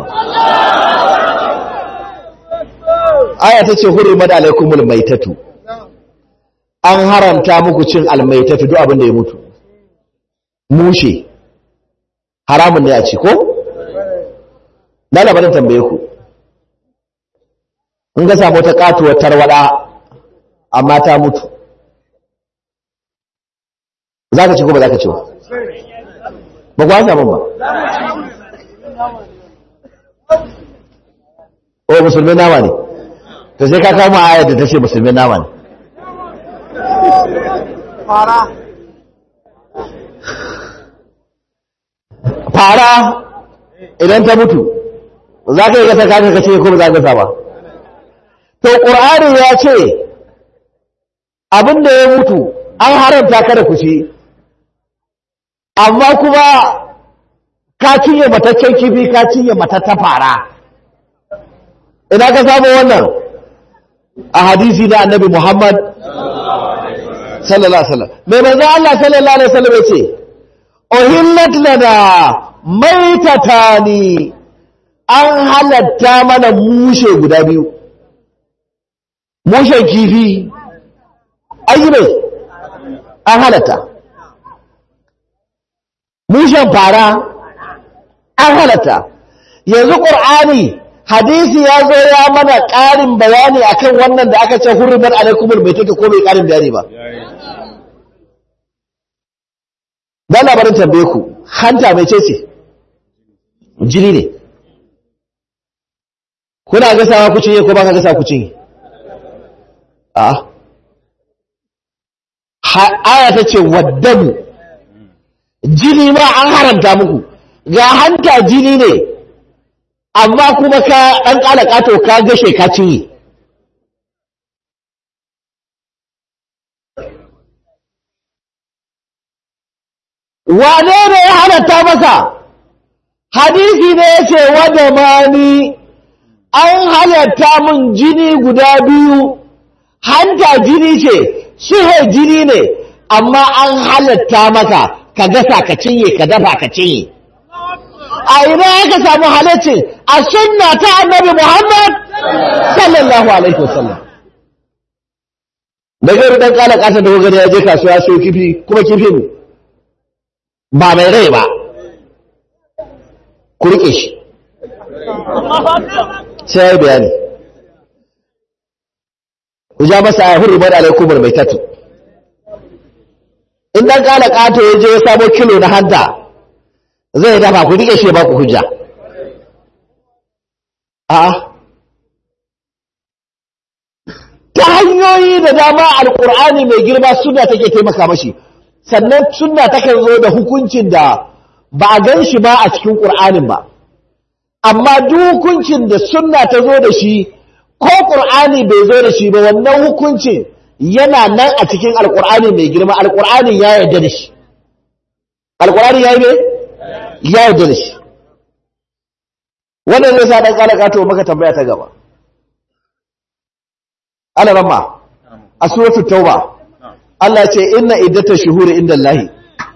aya ta ce hurrimat alaikumul maitatu an haramta muku cin almaitatu duk abin da ya mutu mushe haramun ne a ci ko na labarin tambaye ku in ga samu wata katuwar tarwada amma ta mutu za ka ci ko ba za ka ci ba ba ku an samun ba o musulmi nama ne to sai ka kama ayar da ta ce musulmi nama ne fara idan ta mutu za ka yi gasa kaka ka ce ko ba za ka gasa ba to ƙur'ani ya ce abin da ya mutu an haramta kada ku ci amma kuma ka cinye mataccen kifi ka cinye matatta fara ina ka samu wannan a hadisi na annabi Muhammad sallallahu alaihi wasallam mai manzo Allah sallallahu alaihi wasallam yace uhillat lana maitatani an halatta mana mushe guda biyu mushen kifi ayi mai an halatta mushen fara an halatta yanzu ƙur'ani hadisi ya zo ya mana ƙarin bayani akan wannan da aka ce hurribar alaikumul mai take ko bai ƙarin bayani ba dan labarin tambaye ku hanta mai ce ce jini ne kuna gasawa ku cinye ko ba ka gasa ku cinye a aya ta ce waddamu jini ma an haramta muku ga hanta jini ne amma kuma ka ɗan ƙala ƙato ka gashe ka cinye wane ne ya halatta maka hadisi ne ya ce wadda mani an halatta min jini guda biyu hanta jini ce suhe jini ne amma an halatta maka ka gasa ka cinye ka dafa ka cinye a ina aka samu halaccin a sunna ta annabi Muhammad sallallahu alaihi wasallam da gari dan kala kasa da gari ya je kasuwa so kifi kuma kifin ba mai rai ba ku rike shi sai ya bayani ku ja masa a hurri bada alaikumar mai tatu in dan kala kato ya je ya samo kilo na hanta zai dafa ku rike shi ba ku hujja a ta hanyoyi da dama alkur'ani mai girma suna take taimaka mashi sannan suna takan zo da hukuncin da ba a gan shi ba a cikin ƙur'anin ba amma duk hukuncin da sunna ta zo da shi ko ƙur'ani bai zo da shi ba wannan hukuncin yana nan a cikin alƙur'ani mai girma alƙur'ani ya yarda da shi alƙur'ani ya yi ne ya yarda da shi wannan zai sa ɗan ƙalaka to maka tambaya ta gaba ana ramma a suratul tauba Allah ce inna iddatash shuhuri inda Allah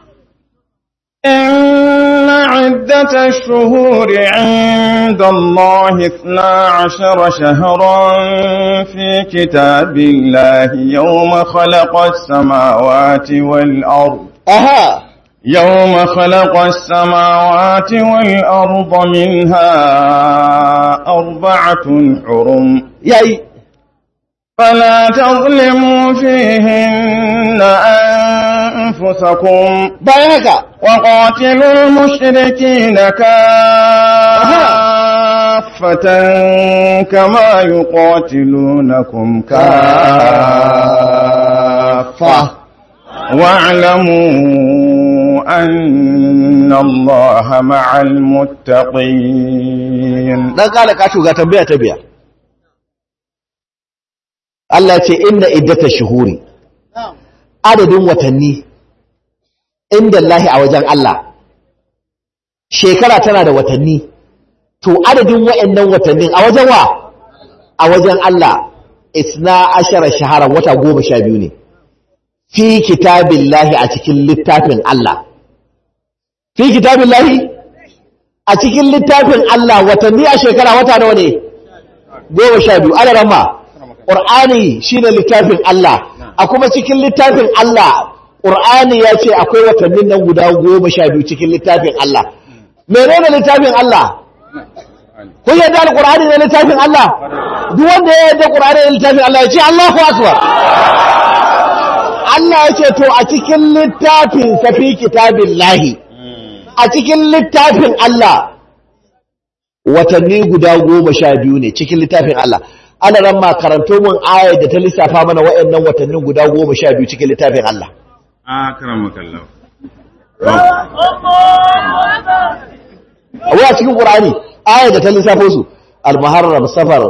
إن عدة الشهور عند الله اثنا عشر شهرا في كتاب الله يوم خلق السماوات والأرض aha يوم خلق السماوات والأرض منها أربعة حرم yayi فلا تظلموا فيهن أنفسكم bayan haka وقاتلوا المشركين كافة كما يقاتلونكم كافة واعلموا أن الله مع المتقين dan ƙalaka to ga tambaya ta biya Allah ce inna iddatash shuhuri adadin watanni inda Allah a wajen Allah shekara tana da watanni to adadin wa'annan watannin a wajen wa a wajen Allah isna ashara shaharan wata goma sha biyu ne fi kitabillahi a cikin littafin Allah fi kitabillahi a cikin littafin Allah watanni a shekara wata nawa ne goma sha biyu ana ramma ƙur'ani shine littafin Allah a kuma cikin littafin Allah ƙur'ani ya ce akwai watannin nan guda goma sha biyu cikin littafin Allah menene littafin Allah kun yadda alƙur'ani ne littafin Allah duk wanda ya yadda ƙur'ani ne littafin Allah ya ce Allahu akbar Allah ya ce to a cikin littafin safi kitabin lahi a cikin littafin Allah watanni guda goma sha biyu ne cikin littafin Allah ana ran ma karanto mun ayar da ta lissafa mana waɗannan watannin guda goma sha biyu cikin littafin Allah أكرمك الله wai a cikin Qur'ani ayar da ta lissafo su al-muharram safar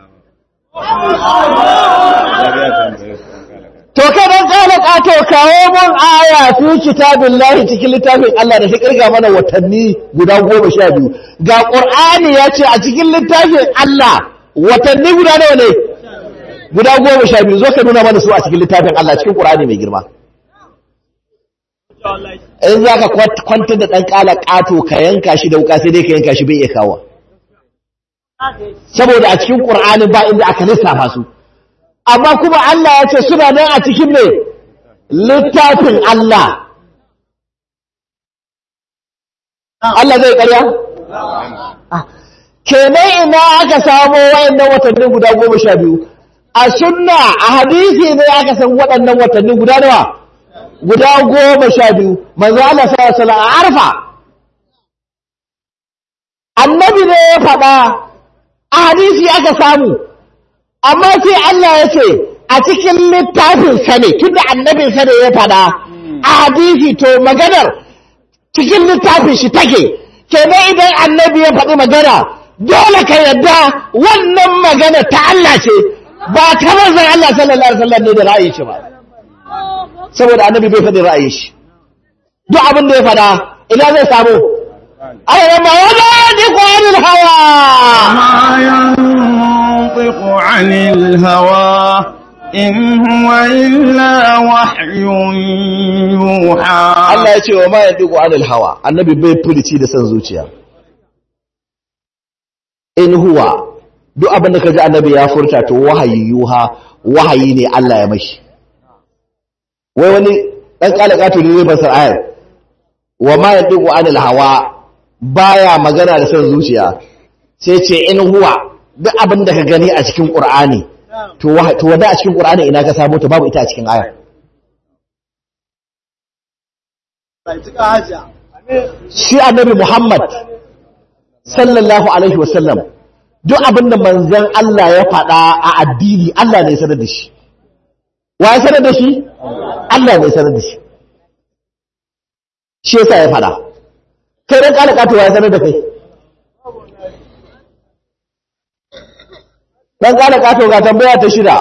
to kai dan kana kato kawo mun aya fi kitabillahi cikin littafin Allah da ta kirga mana watanni guda goma sha biyu ga Qur'ani ya ce a cikin littafin Allah watanni guda nawa ne guda goma sha biyu zo ka nuna mana su a cikin littafin Allah cikin Qur'ani mai girma in za ka kwantar da ɗan ƙala ƙato ka yanka shi da wuka sai dai ka yanka shi bai iya kawo saboda a cikin ƙur'ani ba inda aka lissafa su amma kuma Allah ya ce suna nan a cikin mai littafin Allah Allah zai ƙarya kenan ina aka samo wayannan watanni guda goma sha biyu a sunna a hadisi ne aka san waɗannan watanni guda nawa guda goma sha biyu manzo Allah sallallahu alaihi wasallam a arfa annabi ne ya faɗa a hadisi aka samu amma sai Allah ya ce a cikin littafin sa ne tunda annabin sa ne ya faɗa a hadisi to maganar cikin littafin shi take kenan idan annabi ya faɗi magana dole ka yadda wannan magana ta Allah ce ba ta manzon Allah sallallahu alaihi wasallam ne da ra'ayi shi ba saboda annabi bai faɗi ra'ayi shi duk abin da ya faɗa ina zai samu ayyana ma wala yadiku anil hawa ما ينطق عن الهوى إن هو إلا وحي يوحى Allah ya ce wa ma yadiku anil hawa annabi bai fulici da san zuciya in huwa duk abin da kaji annabi ya furta to wahayi yuha wahayi ne Allah ya mashi wai wani dan kala kato ne zai fasar ayar wa ma yadiku anil hawa baya magana da san zuciya sai ce in huwa duk abin da ka gani a cikin qur'ani to wahayi to wanda a cikin qur'ani ina ka samu ta babu ita a cikin ayar shi annabi Muhammad sallallahu alaihi wasallam duk abin da manzon Allah ya faɗa a addini Allah ne ya sanar da shi wa ya sanar da shi Allah ne ya sanar da shi shi yasa ya faɗa kai dan kala kato wa ya sanar da kai dan kala kato ga tambaya ta shida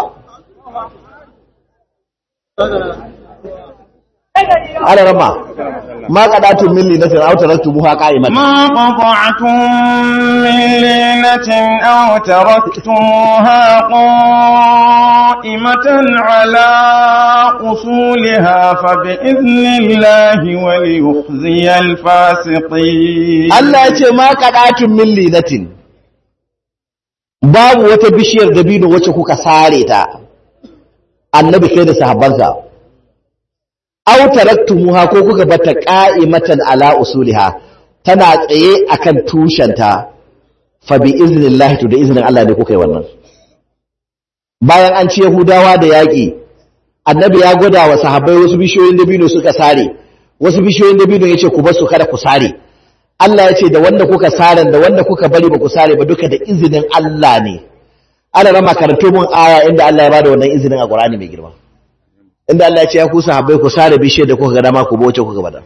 ala rama ma qadatun min linatin aw taraktumuha qa'imatan ما قطعتم من لينة أو تركتموها قائمة على أصولها فبإذن الله وليخزي الفاسقين Allah ya ce ma qadatun min linatin babu wata bishiyar dabino wacce kuka sare ta annabi kai da sahabbansa aw taraktumuha ko kuka bata qa'imatan ala usuliha tana tsaye akan tushenta fa bi iznillahi to da iznin Allah ne kuka yi wannan bayan an ci Yahudawa da yaƙi annabi ya gwada wa sahabbai wasu bishiyoyin dabino suka sare wasu bishiyoyin dabino yace ku bar su kada ku sare Allah ya ce da wanda kuka sare da wanda kuka bari ba ku sare ba duka da izinin Allah ne ana rama karanto mun aya inda Allah ya bada wannan izinin a Qur'ani mai girma inda Allah ya ce ya ku sahabbai ku sare bishiyar da kuka ga dama ku boce kuka bada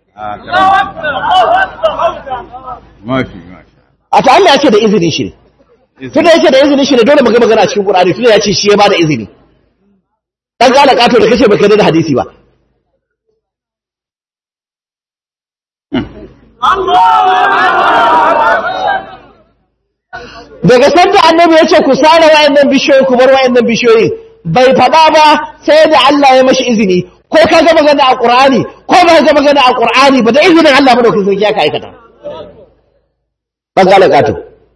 ما في ما شاء a ta Allah ya ce da izinin shi ne الله tunda yake da izinin shi ne dole mu ga magana a cikin Qur'ani tunda ya ce shi ya bada izini dan kala kato da kace baka da hadisi ba daga sanda annabi ya ce ku sare wayannan bishiyoyi ku bar wayannan bishiyoyi bai faɗa ba sai da Allah ya mashi izini ko ka ga magana a Qur'ani ko ba ka ga magana a Qur'ani ba da izinin Allah madaukakin sarki ya ka aikata dan kala kato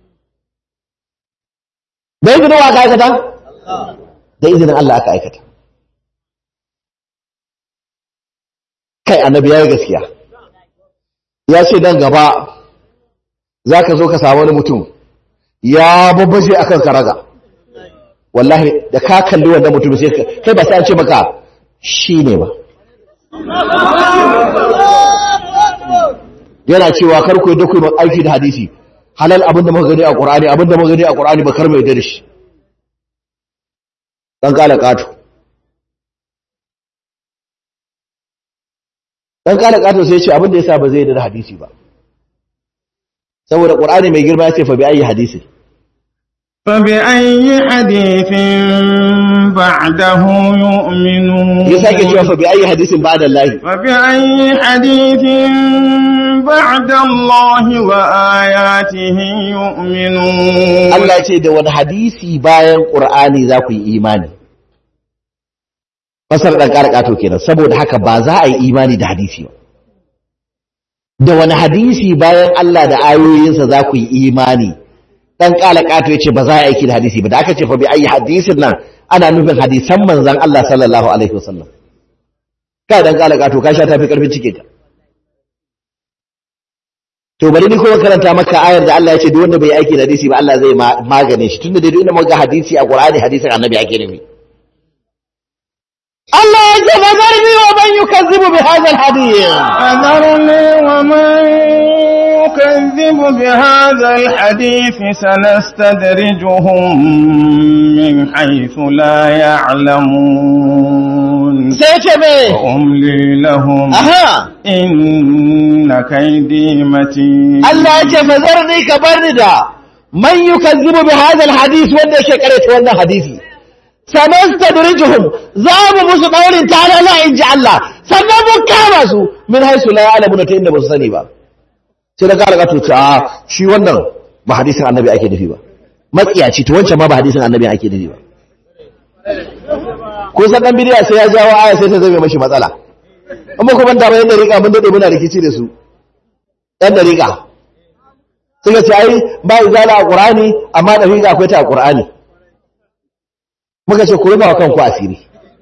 da izinin wa aka aikata da izinin Allah aka aikata kai annabi ya yi gaskiya ya ce dan gaba za ka zo ka samu wani mutum ya babbaje akan karaga wallahi da ka kalli wannan mutum sai ka- kai ba sai an ce maka shi ne ba yana cewa kar ku yadda ku yi aiki da hadisi halal abinda muka gani a Qur'ani abinda muka gani a Qur'ani ba kar mai da shi dan kala kato dan kala kato sai ya ce abinda yasa ba zai yarda da hadisi ba saboda Qur'ani mai girma ya ce fa bi ayi hadisi فبأي حديث بعده يؤمنون ya sake cewa fa bi ayi hadisin ba'da Allah فبأي حديث بعد الله وآياته يؤمنون Allah ya ce da wani hadisi bayan Qur'ani za ku yi imani fasar dan kala kato kenan saboda haka ba za a yi imani da hadisi ba da wani hadisi bayan Allah da ayoyinsa za ku yi imani dan kala kato yace ba za a aiki da hadisi ba da aka ce fa bi ayi hadisin nan ana nufin hadisan manzon Allah sallallahu alaihi wasallam kai dan kala kato ka sha tafi karfin cike ka to bari ni kuma karanta maka ayar da Allah ya ce duk wanda bai aiki da hadisi ba Allah zai magane shi tunda dai duk inda muka hadisi a Qur'ani hadisin Annabi ake nufi Allah ya ce nazarni wa man yukazzibu bi hadha al-hadith فذرني ومن يكذب بهذا الحديث سنستدرجهم من حيث لا يعلمون sai ce me وأملي لهم aha إن كيدي متين Allah ya ce fazarni ka barni da man yukazzibu bi hadha al-hadith wanda yake karanta wannan hadisi sanastadrijuhum za mu musu daurin talala in ji Allah sannan mun kama su min haisu la ya'lamuna ta inda ba su sani ba sai da kala to ta shi wannan ba hadisin annabi ake nufi ba matsiyaci to wancan ma ba hadisin annabi ake nufi ba ko san dan bidiya sai ya jawo aya sai ta zame mashi matsala amma kuma da bayan dariƙa mun dade muna rikici da su ɗan dariƙa suka ce ai ba izala a ƙur'ani amma dariƙa akwai ta a ƙur'ani muka ce ku rufa wa kanku asiri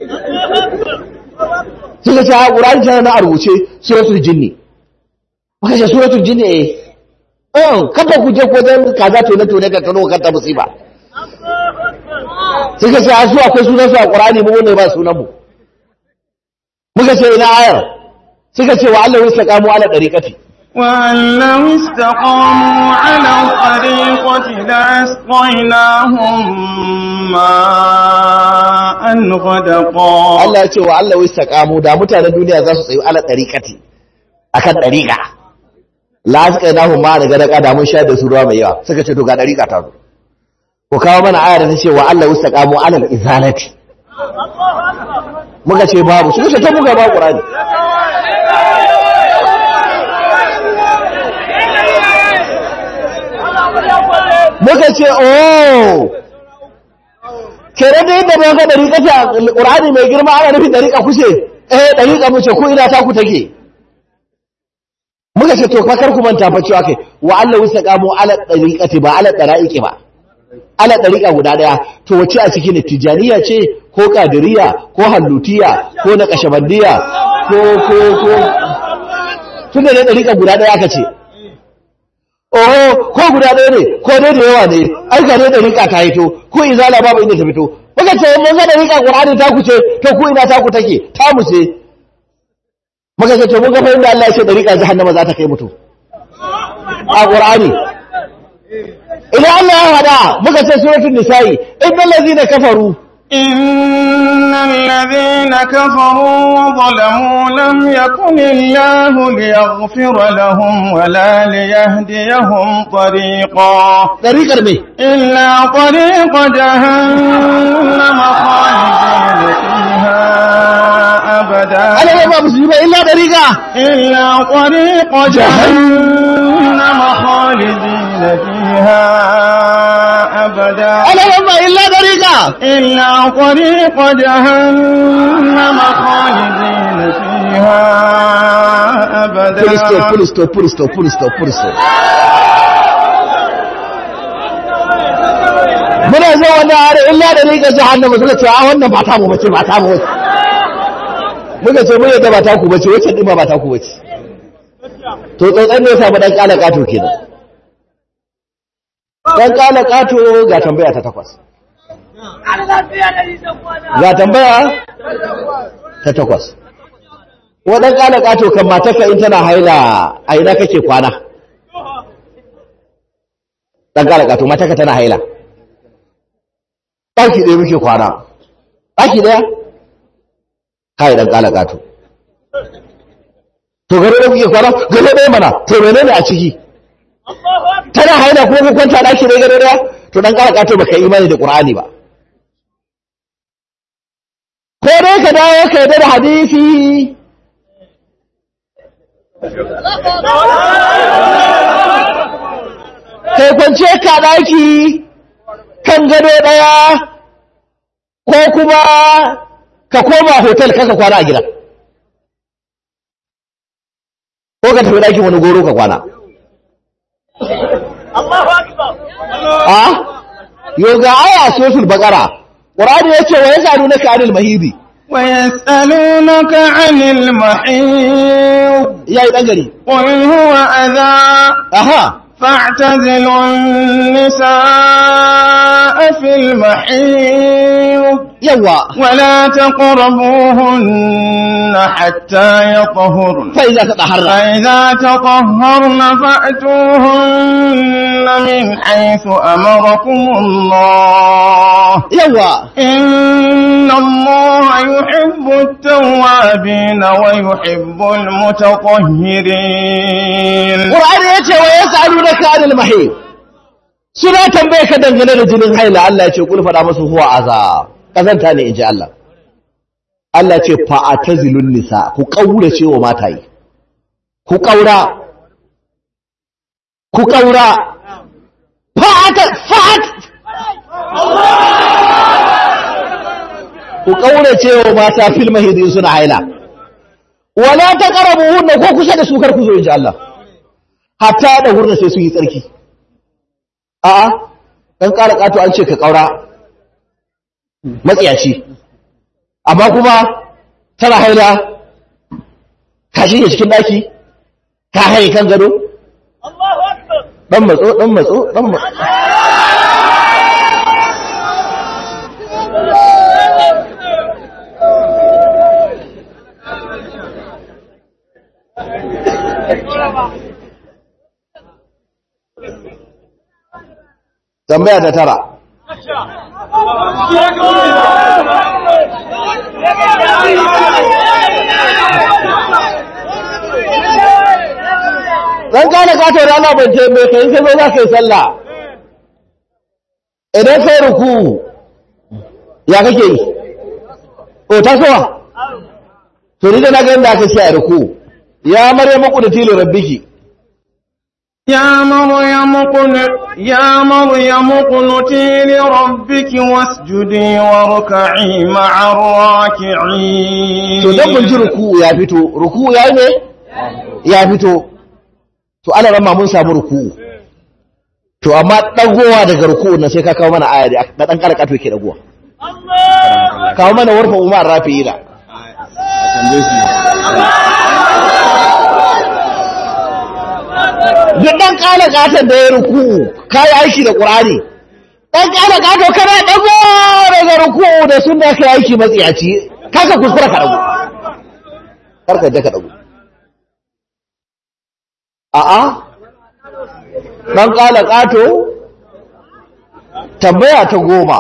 suka ce a ƙur'ani tana na a rubuce suratul jinni muka ce suratul jinni eh um kada ku je ko dan kaza tone tone ka kano kanta musiba suka ce a su akwai sunan su a ƙur'ani mu ne ba sunan mu muka ce ina ayar suka ce wa Allah wasa kamo ala dariqati وأن لو استقاموا على الطريقة لأسقيناهم ماء غدقا Allah ya ce wa Allah wasa kamo da mutanen duniya za su tsayu ala dariqati akan dariqa la asqainahu ma daga daga da mun sha da su ruwa mai yawa suka ce to ga dariqa ta zo ko kawo mana aya da ta ce wa Allah wasa kamo ala izalati muka ce babu suka ce ta muka ba Qur'ani muka ce oh kere da yadda muka dariƙa ta Qur'ani mai girma ana nufin dariƙa kuce eh dariƙa mu ce ku ina ta ku take muka ce to fa kar ku manta fa cewa kai wa Allah wasaqamu ala dariqati ba ala dara'iqi ba ala dariqa guda daya to wace a cikin tijaniya ce ko kadiriya ko hallutiya ko na kashabandiya ko ko ko tunda ne dariqa guda daya aka ce oho ko guda ɗaya ne ko dai da yawa ne ai ga ne da rika ta hito ko izala babu inda ta fito muka ce mun ga da rika qur'ani ta ku ce to ku ina ta ku take ta mu ce muka ce to mun ga fa inda Allah ya ce da rika jahannama za ta kai mutu a qur'ani idan Allah ya hada muka ce suratul nisa'i innal ladina kafaru إن الذين كفروا وظلموا لم يكن الله ليغفر لهم ولا ليهديهم طريقا dariqar me إلا طريق جهنم خالدين فيها أبدا Allah ba musulmi ba illa dariqa إلا طريق جهنم خالدين فيها أبدا Allah ba illa dariqa إلا طريق جهنم خالدين فيها أبدا full stop full stop full stop full stop full stop muna zo wannan are illa da rika jahannama suka ce a wannan ba ta mu bace ba ta mu bace muka ce mun yadda ba ta ku bace wacce din ba ba ta ku bace to tsotsan ne ya samu dan kala kato kenan dan kala kato ga tambaya ta takwas ga tambaya ta takwas wadan kala kato kan matarka in tana haila a ina kake kwana dan kala kato matarka tana haila ɗaki ɗaya muke kwana ɗaki ɗaya kai dan kala kato to gare da kuke kwana gare ɗaya mana to menene a ciki tana haila kuma ku kwanta ɗaki ɗaya gare ɗaya to dan kala kato baka imani da qur'ani ba ko dai ka dawo ka yarda da hadisi kai kwance ka daki kan gado daya ko kuma ka koma hotel kaka kwana a gida ko ka tafi dakin wani goro ka kwana a yau ga aya sosul bakara ƙurani ya ce wa ya sadu na kanil mahidi ويسألونك عن المحيض yayi dan gari قل هو أذى aha فاعتزلوا النساء في المحيض yawa ولا تقربوهن حتى يطهرن fa iza tataharra فإذا تطهرن فأتوهن من حيث أمركم الله yawa إن الله يحب التوابين ويحب المتطهرين Qur'ani yace wa yas'alunaka 'anil mahid suna tambaye ka dangane da jinin haila Allah yace kul fada musu huwa aza kazanta ne inji Allah Allah yace fa atazilun nisa ku kaurace wa mataye ku kaura ku kaura fa ata fa ku kaurace wa mata fil mahid suna haila wala taqrabuhunna ko kusa da su kar ku zo inji Allah hatta da hurna sai sun yi tsarki a'a dan ƙara ƙato an ce ka ƙaura matsiyaci amma kuma tana haila ka shige cikin ɗaki ka haye kan gado ɗan matso ɗan matso ɗan matso tambaya ta tara dan kana kato da Allah bance mai kai sai zo za ka yi sallah idan sai ruku ya kake yi o tasowa to ni da na ga inda aka ce a ruku ya maryamu qudati li rabbiki يا مريم قل يا مريم اقنتي لربك واسجدي واركعي مع الراكعين to dan mun ji ruku ya fito ruku ya yi ne ya fito to ana ramma mun samu ruku to amma dagowa daga ruku na sai ka kawo mana aya da da dan kara kato yake dagowa kawo mana warfa umar rafi'ila duk dan kala katon da ya ruku kai aiki da qur'ani dan kala kato kana dago daga ruku da sunna kai aiki matsiyaci kaka kuskura ka dago karka da ka dago a'a dan kala kato tambaya ta goma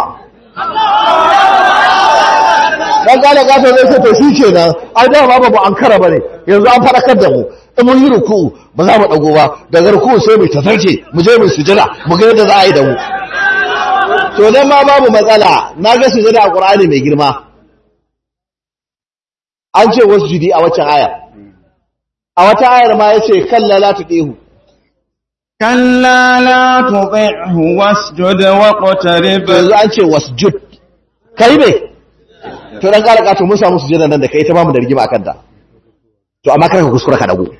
dan kala kato zai ce to shi kenan ai da ba babu an kara bane yanzu an farakar da mu in mun yi ruku ba za mu dago ba daga ruku sai mu tafarce mu je mu sujada mu ga yadda za a yi da mu to dan ma babu matsala na ga sujada a Qur'ani mai girma an ce wasu jidi a waccan aya a wata ayar ma yace kalla la tuqihu كلا لا تطعه واسجد واقترب yanzu an ce wasjud kai ne to dan kala ka to mun samu sujada nan da kai ta bamu da rigima akan ta to amma kar ka kuskura ka dago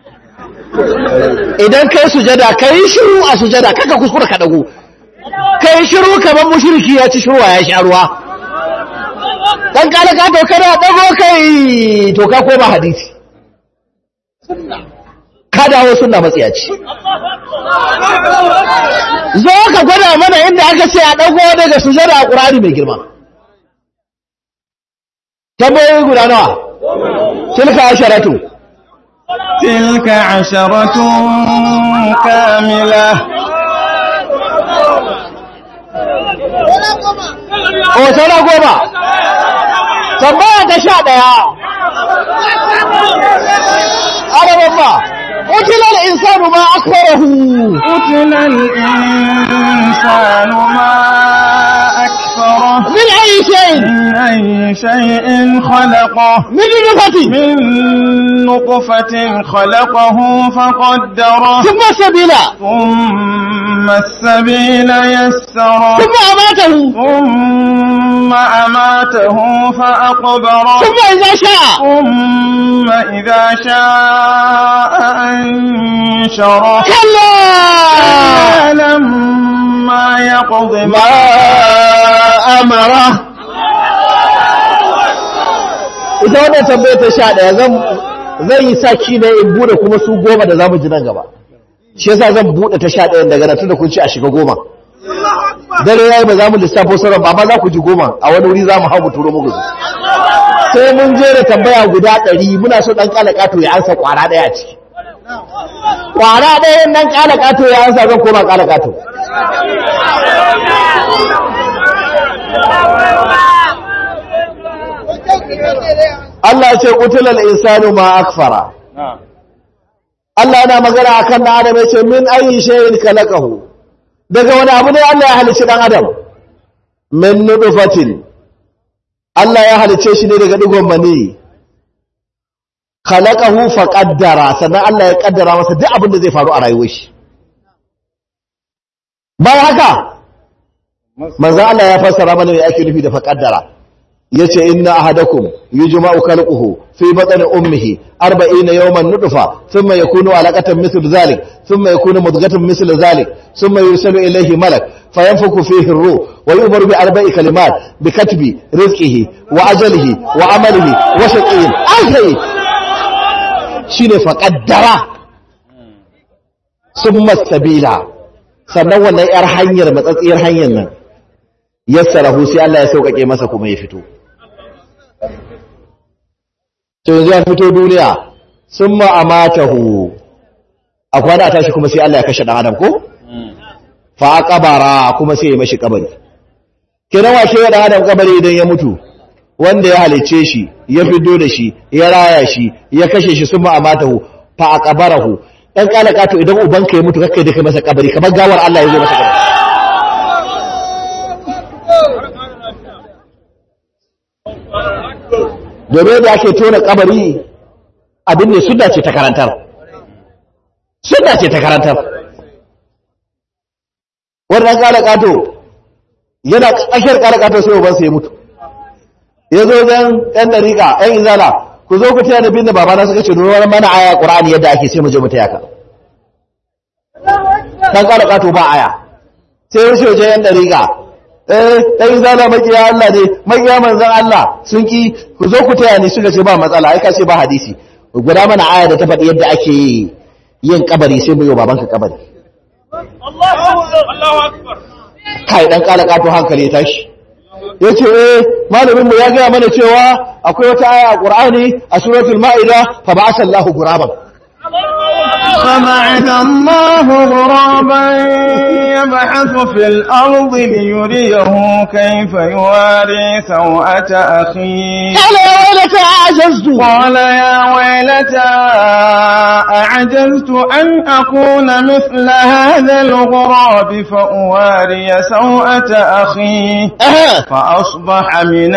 idan kai sujada kai shiru a sujada kaka kuskura ka dago kai shiru kamar mushriki ya ci shirwa ya sha ruwa dan kala ka to kana dago kai to ka koma hadisi ka dawo sunna matsiyaci zo ka gwada mana inda aka ce a dago daga sujada a qur'ani mai girma tambayoyi guda nawa tilka asharatu تلك عشرة كاملة o saura goma tambaya ta sha ɗaya araban ba utilar insanu ma akwarahu قتل الإنسان ما أكفره min ayi shayin من أي شيء خلقه min nufati من نطفة خلقه فقدره ثم sabila ثم السبيل يسره ثم amatahu ثم أماته فأقبره ثم idza sha'a ثم إذا شاء أنشره kalla لما يقض ma amara ita wannan tambaya ta sha ɗaya zan zan yi saki ne in bude kuma su goma da zamu ji nan gaba shi yasa zan bude ta sha ɗayan daga nan tunda kun ci a shiga goma dare yayi ba za mu lissafo sauran ba amma za ku ji goma a wani wuri za mu hau mu turo muku su sai mun je da tambaya guda ɗari muna so ɗan ƙala ƙato ya ansa ƙwara ɗaya a ciki ƙwara ɗaya ɗan ƙala ƙato ya ansa zan koma ƙala ƙato Allah ce ƙutular insanu ma akfara Allah yana magana akan ɗan adam ya ce min ayi shayin kalakahu daga wani abu ne Allah ya halicci ɗan adam min nudufatin Allah ya halicce shi ne daga digon mani khalaqahu fa qaddara sannan Allah ya kaddara masa duk abin da zai faru a rayuwar shi bayan haka manzo Allah ya fassara mana me ake nufi da fa qaddara yace inna ahadakum yujma'u khalquhu fi batni ummihi 40 yawman nutfa thumma yakunu alaqatan mithl dhalik thumma yakunu mudghatan mithl dhalik thumma yursalu ilayhi malak fayanfuku fihi ar-ruh wa yu'maru bi arba'i kalimat bi katbi rizqihi wa ajalihi wa amalihi wa shaqiyyin ai shine fa qaddara summa sabila sannan wannan yar hanyar matsatsiyar hanyar nan yassarahu sai Allah ya sauƙaƙe masa kuma ya fito to yanzu ya fito duniya sun ma'amatahu a kwana a tashi kuma sai Allah ya kashe ɗan adam ko? fa kabara kuma sai ya mashi kabari kiran washe ya ɗan adam kabari idan ya mutu wanda ya halicce shi ya fito da shi ya raya shi ya kashe shi sun ma'amatahu fa a kabarahu ɗan ƙala ƙato idan ubanka ya mutu kakkai da kai masa kabari kamar gawar Allah ya zo masa kabari domin da ake tona kabari abin ne suna ce ta karantar suna ce ta karantar wannan kala kato yana tsakiyar kala kato sai ubansa ya mutu ya zo zan ɗan dariƙa ɗan izala ku zo ku taya da bin da babana suka ce nuna mana aya ƙur'ani yadda ake ce mu je mu taya ka ɗan kala kato ba aya sai ya wuce wajen yan dariƙa eh ɗan zana makiya Allah ne makiya manzan Allah sun ki ku zo ku taya ni suka ce ba matsala ai ka ce ba hadisi guda mana aya da ta faɗi yadda ake yin kabari sai mu yi babanka kabari kai dan kala kato hankali ya tashi yace eh malamin mu ya ga mana cewa akwai wata aya a Qur'ani a suratul Ma'ida fa ba'atha Allahu ghuraban فبعث الله غرابا يبحث في الأرض ليريه كيف يواري سوءة أخيه قال يا ويلتى عجزت قال يا ويلتى أعجزت أن أكون مثل هذا الغراب فأواري سوءة أخيه فأصبح من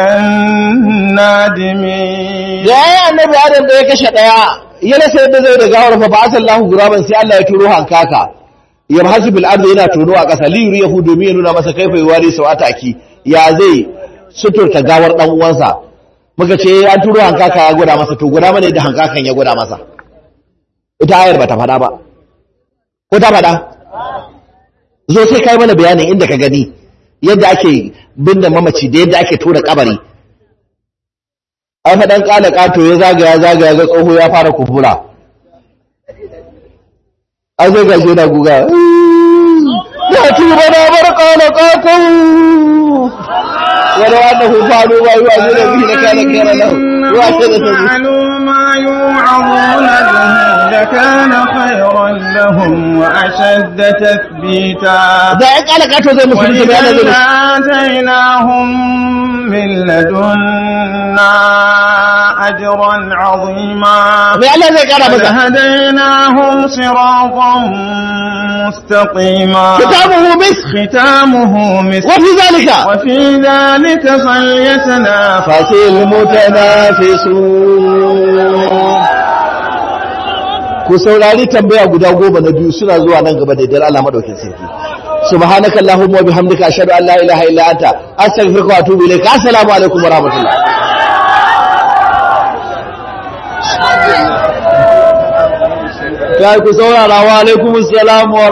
النادمين ya yi annabi adam da ya kashe ɗaya ya rasa yadda zai da gawar fa ba'atha Allahu guraban sai Allah ya turo hankaka yabhasu bil ardi yana tono a ƙasa li yuriyahu domin ya nuna masa kaifa yuwari sawata aki ya zai suturta gawar dan uwansa muka ce an turo hankaka ya gwada masa to gwada mana yadda hankakan ya gwada masa ita ayar bata faɗa ba ko ta faɗa zo sai kai mana bayanin inda ka gani yadda ake binne mamaci da yadda ake tura kabari ai fa dan kala kato ya zagaya zagaya ga tsoho ya fara kufura ai zai gaje da guga ya tuba na bar kala kato wala wanda hu faru wa yi wa zai da bihi da kana kera lahu wa ce da sabu فعلوا ما يوعظون به لكان خيرا لهم وأشد تثبيتا da ya kala kato zai musulunci da yana وإذا zai آتيناهم من لدنا أجرا عظيما mai Allah zai kara masa لهديناهم صراطا مستقيما kitabuhu bis ختامه مسك wa fi zalika وفي ذلك فليتنافس fasil mutanafisun ku saurari tambaya guda goma na biyu suna zuwa nan gaba da idan Allah madaukin sarki subhanaka allahumma wa bihamdika ashhadu an la ilaha illa anta astaghfiruka wa atubu ilayk assalamu alaikum wa rahmatullah kai ku saurara wa alaikumus salam wa